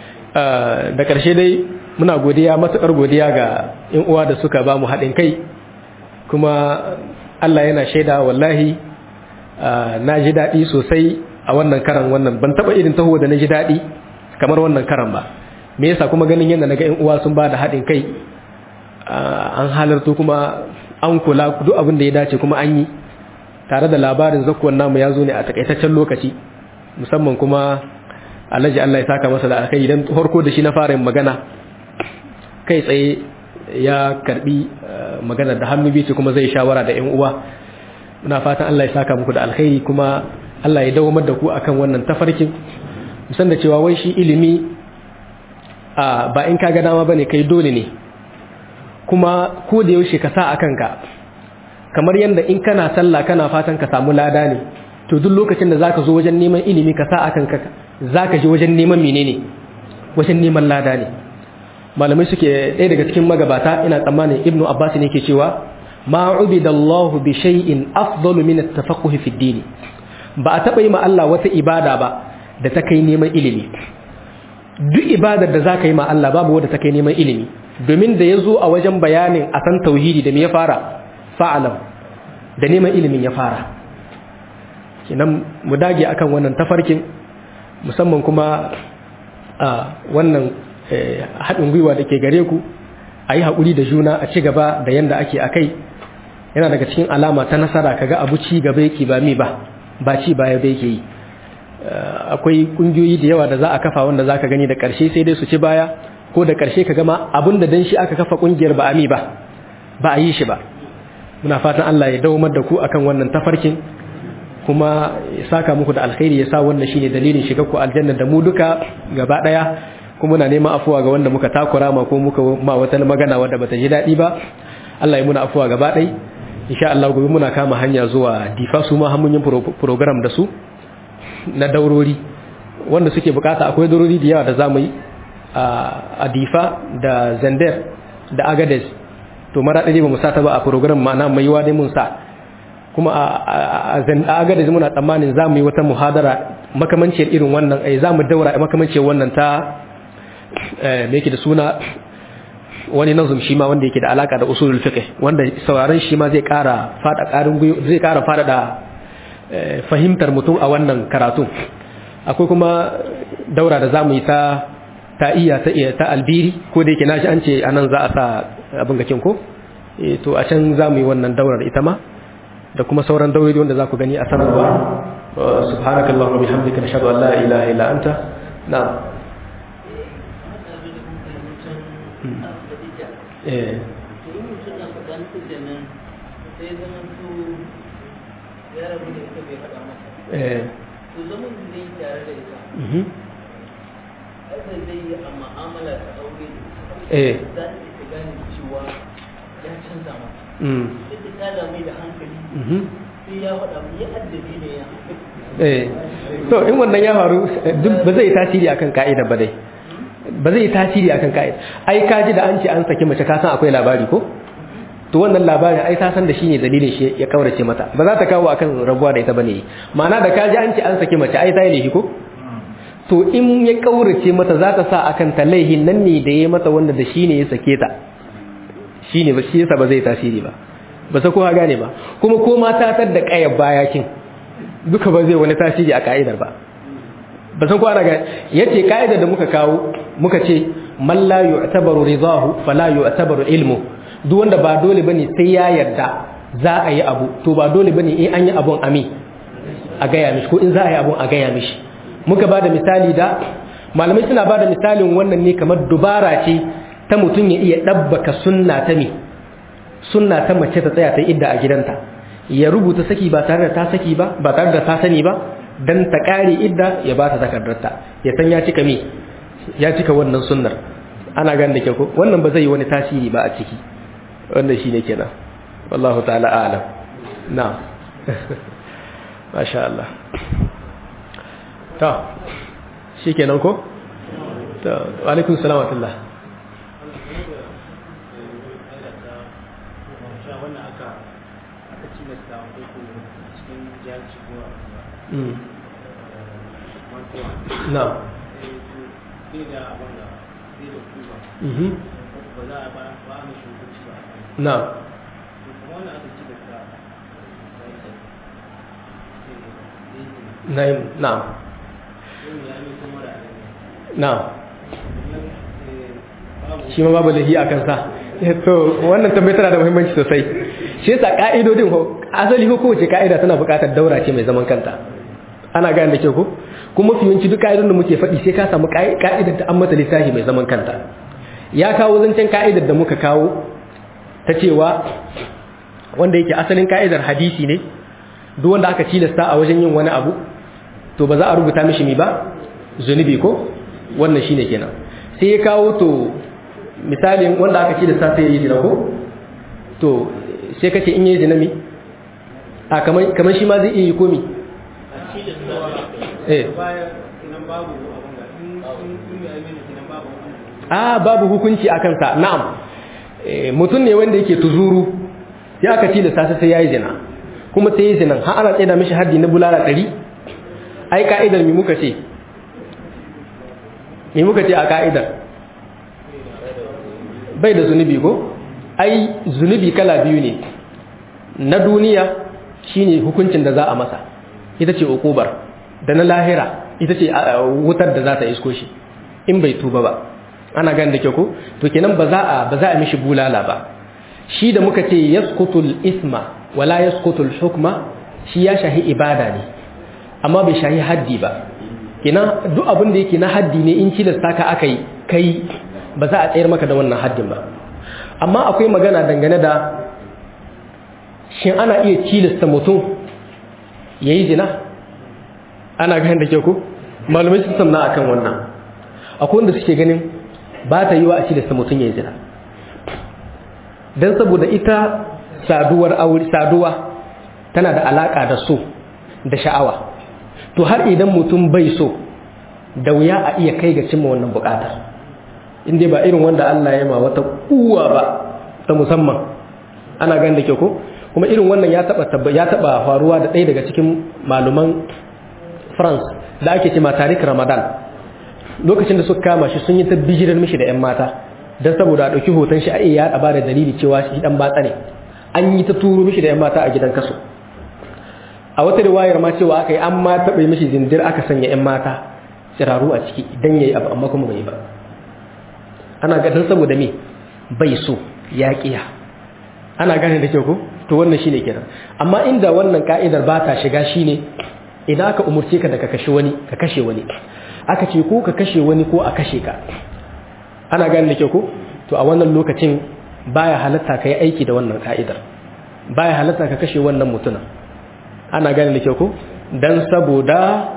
da karshe dai muna godiya matuƙar godiya ga in uwa da suka ba mu haɗin kai kuma Allah yana shaida wallahi na ji daɗi sosai a wannan karan wannan ban taɓa irin taho da na ji daɗi kamar wannan karan ba me yasa kuma ganin yadda naga in uwa sun ba da haɗin kai an halarto kuma an kula duk abin da ya dace kuma an yi tare da labarin zakuwan namu ya zo ne a takaitaccen lokaci musamman kuma alhaji Allah ya saka masa da alkai idan harko da shi na fara yin magana kai tsaye ya karbi magana da hannu biyu kuma zai shawara da yan uwa muna fatan Allah ya saka muku da alkhairi kuma Allah ya dawamar da ku akan wannan tafarkin musan da cewa wai shi ilimi ba in ka ga dama bane kai dole ne kuma ko da yaushe ka sa a kanka kamar yadda in kana sallah kana fatan ka samu lada ne to duk lokacin da zaka zo wajen neman ilimi ka sa a kanka zaka je wajen neman menene wajen neman lada ne malamai suke ɗaya daga cikin magabata ina tsammanin ibnu abbas ne ke cewa ma ubidallahu bi shay'in afdalu min at-tafaqquh fi ad ba a taba yi ma Allah wata ibada ba da ta kai neman ilimi duk ibadar da zaka yi ma Allah babu wanda ta kai neman ilimi domin da yazo a wajen bayanin a san tauhidi da me ya fara fa'alam da neman ilimin ya fara kinan mu dage akan wannan tafarkin musamman kuma a wannan haɗin gwiwa da ke gare ku a yi haƙuri da juna a ci gaba da yadda ake a kai yana daga cikin alama ta nasara kaga abu ci gaba yake ba mi ba ba ci baya bai ke yi akwai ƙungiyoyi da yawa da za a kafa wanda za ka gani da ƙarshe sai dai su ci baya ko da ƙarshe ka gama abin da dan shi aka kafa ƙungiyar ba a mi ba ba a yi shi ba muna fatan Allah ya dawamar da ku akan wannan tafarkin kuma ya saka muku da alkhairi ya sa wannan shine dalilin shiga ku aljanna da mu duka gaba daya kuma muna neman afuwa ga wanda muka takura ma ko muka ma wata magana wadda bata ji dadi ba Allah ya muna afuwa gaba dai insha Allah gobe muna kama hanya zuwa difa su ma mun yin program da su na daurori wanda suke bukata akwai daurori da yawa da zamu yi a difa da zander da agades to mara ɗaya ba mu sa ta ba a program ma'ana mai yiwa dai mun sa kuma a agades muna tsammanin za mu yi wata muhadara makamanciyar irin wannan ai za mu daura makamanciyar wannan ta me yake da suna wani nazum shi ma wanda yake da alaka da usulul fiqh wanda sauraron shi ma zai ƙara fada ƙarin zai ƙara fada da fahimtar mutum a wannan karatu akwai kuma daura da zamu yi ta ta iya ta iya ta albiri ko da yake nashi an ce anan za a sa abin gakin ko eh to a can zamu yi wannan daurar ita ma da kuma sauran daurori wanda za ku gani a sanarwa subhanakallahumma bihamdika nashhadu an la ilaha illa anta na'am eh eh to zaman da zai tare da ita aikin zai yi a ma'amala ta aure eh za ta ita gane cewa ya canza mata mm ita ta dame da hankali mhm sai ya faɗa mu ya addabi ne ya eh to in wannan ya faru duk ba zai tasiri akan ka'ida ba dai ba zai tasiri akan ka'ida ai ka ji da an ce an saki mace ka san akwai labari ko to wannan labarin ai ta san da shine dalilin shi ya kaurace mata ba za ta kawo akan rabuwa da ita bane ma'ana da ka ji an ce an saki mace ai ta yi laifi ko to in ya kaurace mata za ta sa akan ta laihin nan ne da ya mata wanda da shine ya sake ta shine ba shi yasa ba zai tasiri ba ba sa kowa gane ba kuma ko ma ta tar da kayar bayakin duka ba zai wani tasiri a ka'idar ba ba san ko ana ga yace ka'idar da muka kawo muka ce man la yu'tabaru ridahu fala yu'tabaru ilmu duk wanda ba dole bane sai ya yarda za a yi abu to ba dole bane in an yi abun ami a gaya mishi ko in za a yi abun a gaya mishi muka bada misali da malamai suna bada misalin wannan ne kamar dubara ce ta mutum ya iya dabbaka sunna ta me sunna ta mace ta tsaya ta idda a gidanta ya rubuta saki ba tare da ta saki ba ba tare da ta sani ba dan ta kare idda ya ba ta takardarta ya san ya cika me ya cika wannan sunnar ana ganin da ke ko wannan ba zai yi wani tasiri ba a ciki wannan shine kenan wallahu ta'ala a'lam na'am masha Allah to shikenan ko to wa alaikum salam wa rahmatullah Mm. Na'am. Mhm. Na'am. Na'im, na'am. Na'am. Shi ma babu lahi a kansa. To, wannan tambayar tana da muhimmanci sosai. Shi yasa ka'idodin ho, asali ko kowace ka'ida tana buƙatar daura ce mai zaman kanta. Ana gane da kyau ko? Kuma mafi yawanci duk ka'idodin da muke faɗi sai ka samu ka'idar da an mata lissafi mai zaman kanta. Ya kawo zancen ka'idar da muka kawo ta cewa wanda yake asalin ka'idar hadisi ne duk wanda aka cilasta a wajen yin wani abu to ba za a rubuta mishi mi ba zunubi ko wannan shine kenan sai ya kawo to misalin wanda aka cilasta sai ya yi zina ko to sai kace in yi zina mi a kamar kamar shi ma zai iya yi komi eh a babu hukunci a kansa na'am mutum ne wanda yake tuzuru sai aka tilasta sai yayi zina kuma sai yayi zinan har ana tsaida mishi haddi na bulala 100 ai ka'idar mi muka ce mi muka ce a ka'idar bai da zunubi ko ai zunubi kala biyu ne na duniya shine hukuncin da za a masa ita ce ukubar da na lahira ita ce wutar da za ta isko shi in bai tuba ba ana gan da ke ko to kenan ba za a ba za a mishi bulala ba shi da muka ce yasqutul isma wala yasqutul hukma shi ya shahi ibada ne amma bai shahi haddi ba kenan duk abin da yake na haddi ne in cilasta ka aka yi kai ba za a tsayar maka da wannan haddin ba amma akwai magana dangane da shin ana iya cilasta mutum yayi zina ana gan da ke ko malamai sun samna akan wannan akwai wanda suke ganin ba ta yi wa a cilasta mutum ya yi zina don saboda ita saduwar aure saduwa tana da alaka da so da sha'awa to har idan mutum bai so da wuya a iya kai ga cimma wannan bukatar inda ba irin wanda Allah ya ma wata kuwa ba ta musamman ana ganin da ke ko kuma irin wannan ya taba ya taba faruwa da ɗaya daga cikin maluman France da ake cewa tarik Ramadan lokacin da suka kama shi sun yi ta bijirar mishi da 'yan mata don saboda a ɗauki hoton shi a iya yaɗa ba da dalili cewa shi ɗan batsa ne an yi ta turo mishi da 'yan mata a gidan kaso a wata riwayar ma cewa aka yi an ma taɓa mishi zindir aka sanya 'yan mata tsiraru a ciki idan ya yi abu amma kuma bai yi ba ana gadon saboda me bai so ya ƙiya ana gane da kyau ko to wannan shine kenan amma inda wannan ka'idar ba ta shiga shine idan aka umurce ka da ka kashe wani ka kashe wani aka ce ko ka kashe wani ko a kashe ka ana gane da kyau ko to a wannan lokacin baya halatta ka yi aiki da wannan ka'idar baya halatta ka kashe wannan mutumin ana gane da kyau ko dan saboda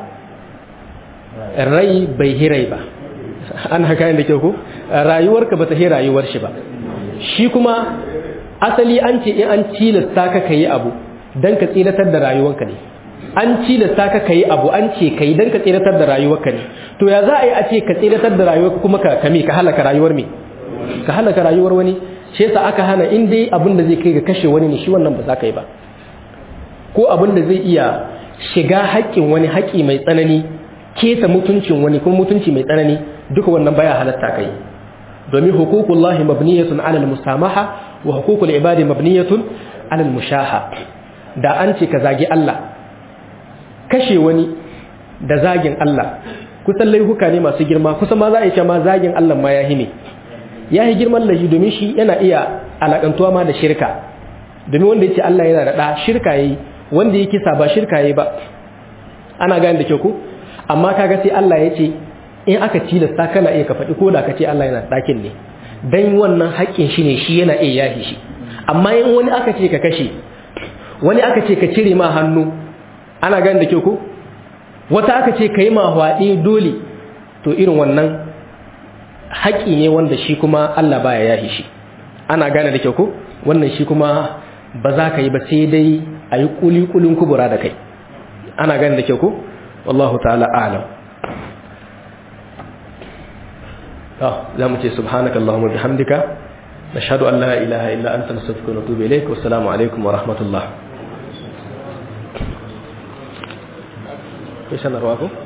rai bai hirai ba ana gane da kyau ko rayuwarka bata hi rayuwar shi ba shi kuma asali an ce in an cilasta ka kai abu dan ka tsilatar da rayuwarka ne an cilasta ka kai abu an ce kai dan ka tsilatar da rayuwarka ne to ya za a yi a ce ka tsilatar da rayuwarka kuma ka kame ka halaka rayuwar me ka halaka rayuwar wani shi yasa aka hana in dai abin da zai kai ga kashe wani ne shi wannan ba za ka yi ba ko abin da zai iya shiga haƙƙin wani haƙƙi mai tsanani kesa mutuncin wani kuma mutunci mai tsanani duka wannan baya halatta kai domin hukukullahi mabniyatun alal musamaha wa hukukul ibadi mabniyatun alal mushaha da an ce ka zagi Allah kashe wani da zagin Allah kusan laifuka ne masu girma kusan ma za a yi ma zagin Allah ma yahi ne yahi girman laifi domin shi yana iya alakantuwa ma da shirka domin wanda yace Allah yana da da shirka yayi wanda yake kisa ba shirka yayi ba ana gane da kyau ko amma kaga sai Allah ya ce in aka tilasta kana iya ka faɗi ko da ka ce Allah yana ɗakin ne dan wannan haƙƙin shi ne shi yana iya yahi shi amma in wani aka ce ka kashe wani aka ce ka cire ma hannu ana gane da kyau ko wata aka ce ka yi ma hwaɗe dole to irin wannan haƙƙi ne wanda shi kuma Allah baya yahi shi ana gane da kyau ko wannan shi kuma ba za ka yi ba sai dai a yi ƙuli-ƙulin kubura da kai ana gane da kyau ko wallahu ta'ala alam za mu ce subhanaka Allahumma bihamdika nashhadu an la ilaha illa anta nastaghfiruka wa natubu ilayk wa assalamu alaikum wa rahmatullah kai sanarwa ko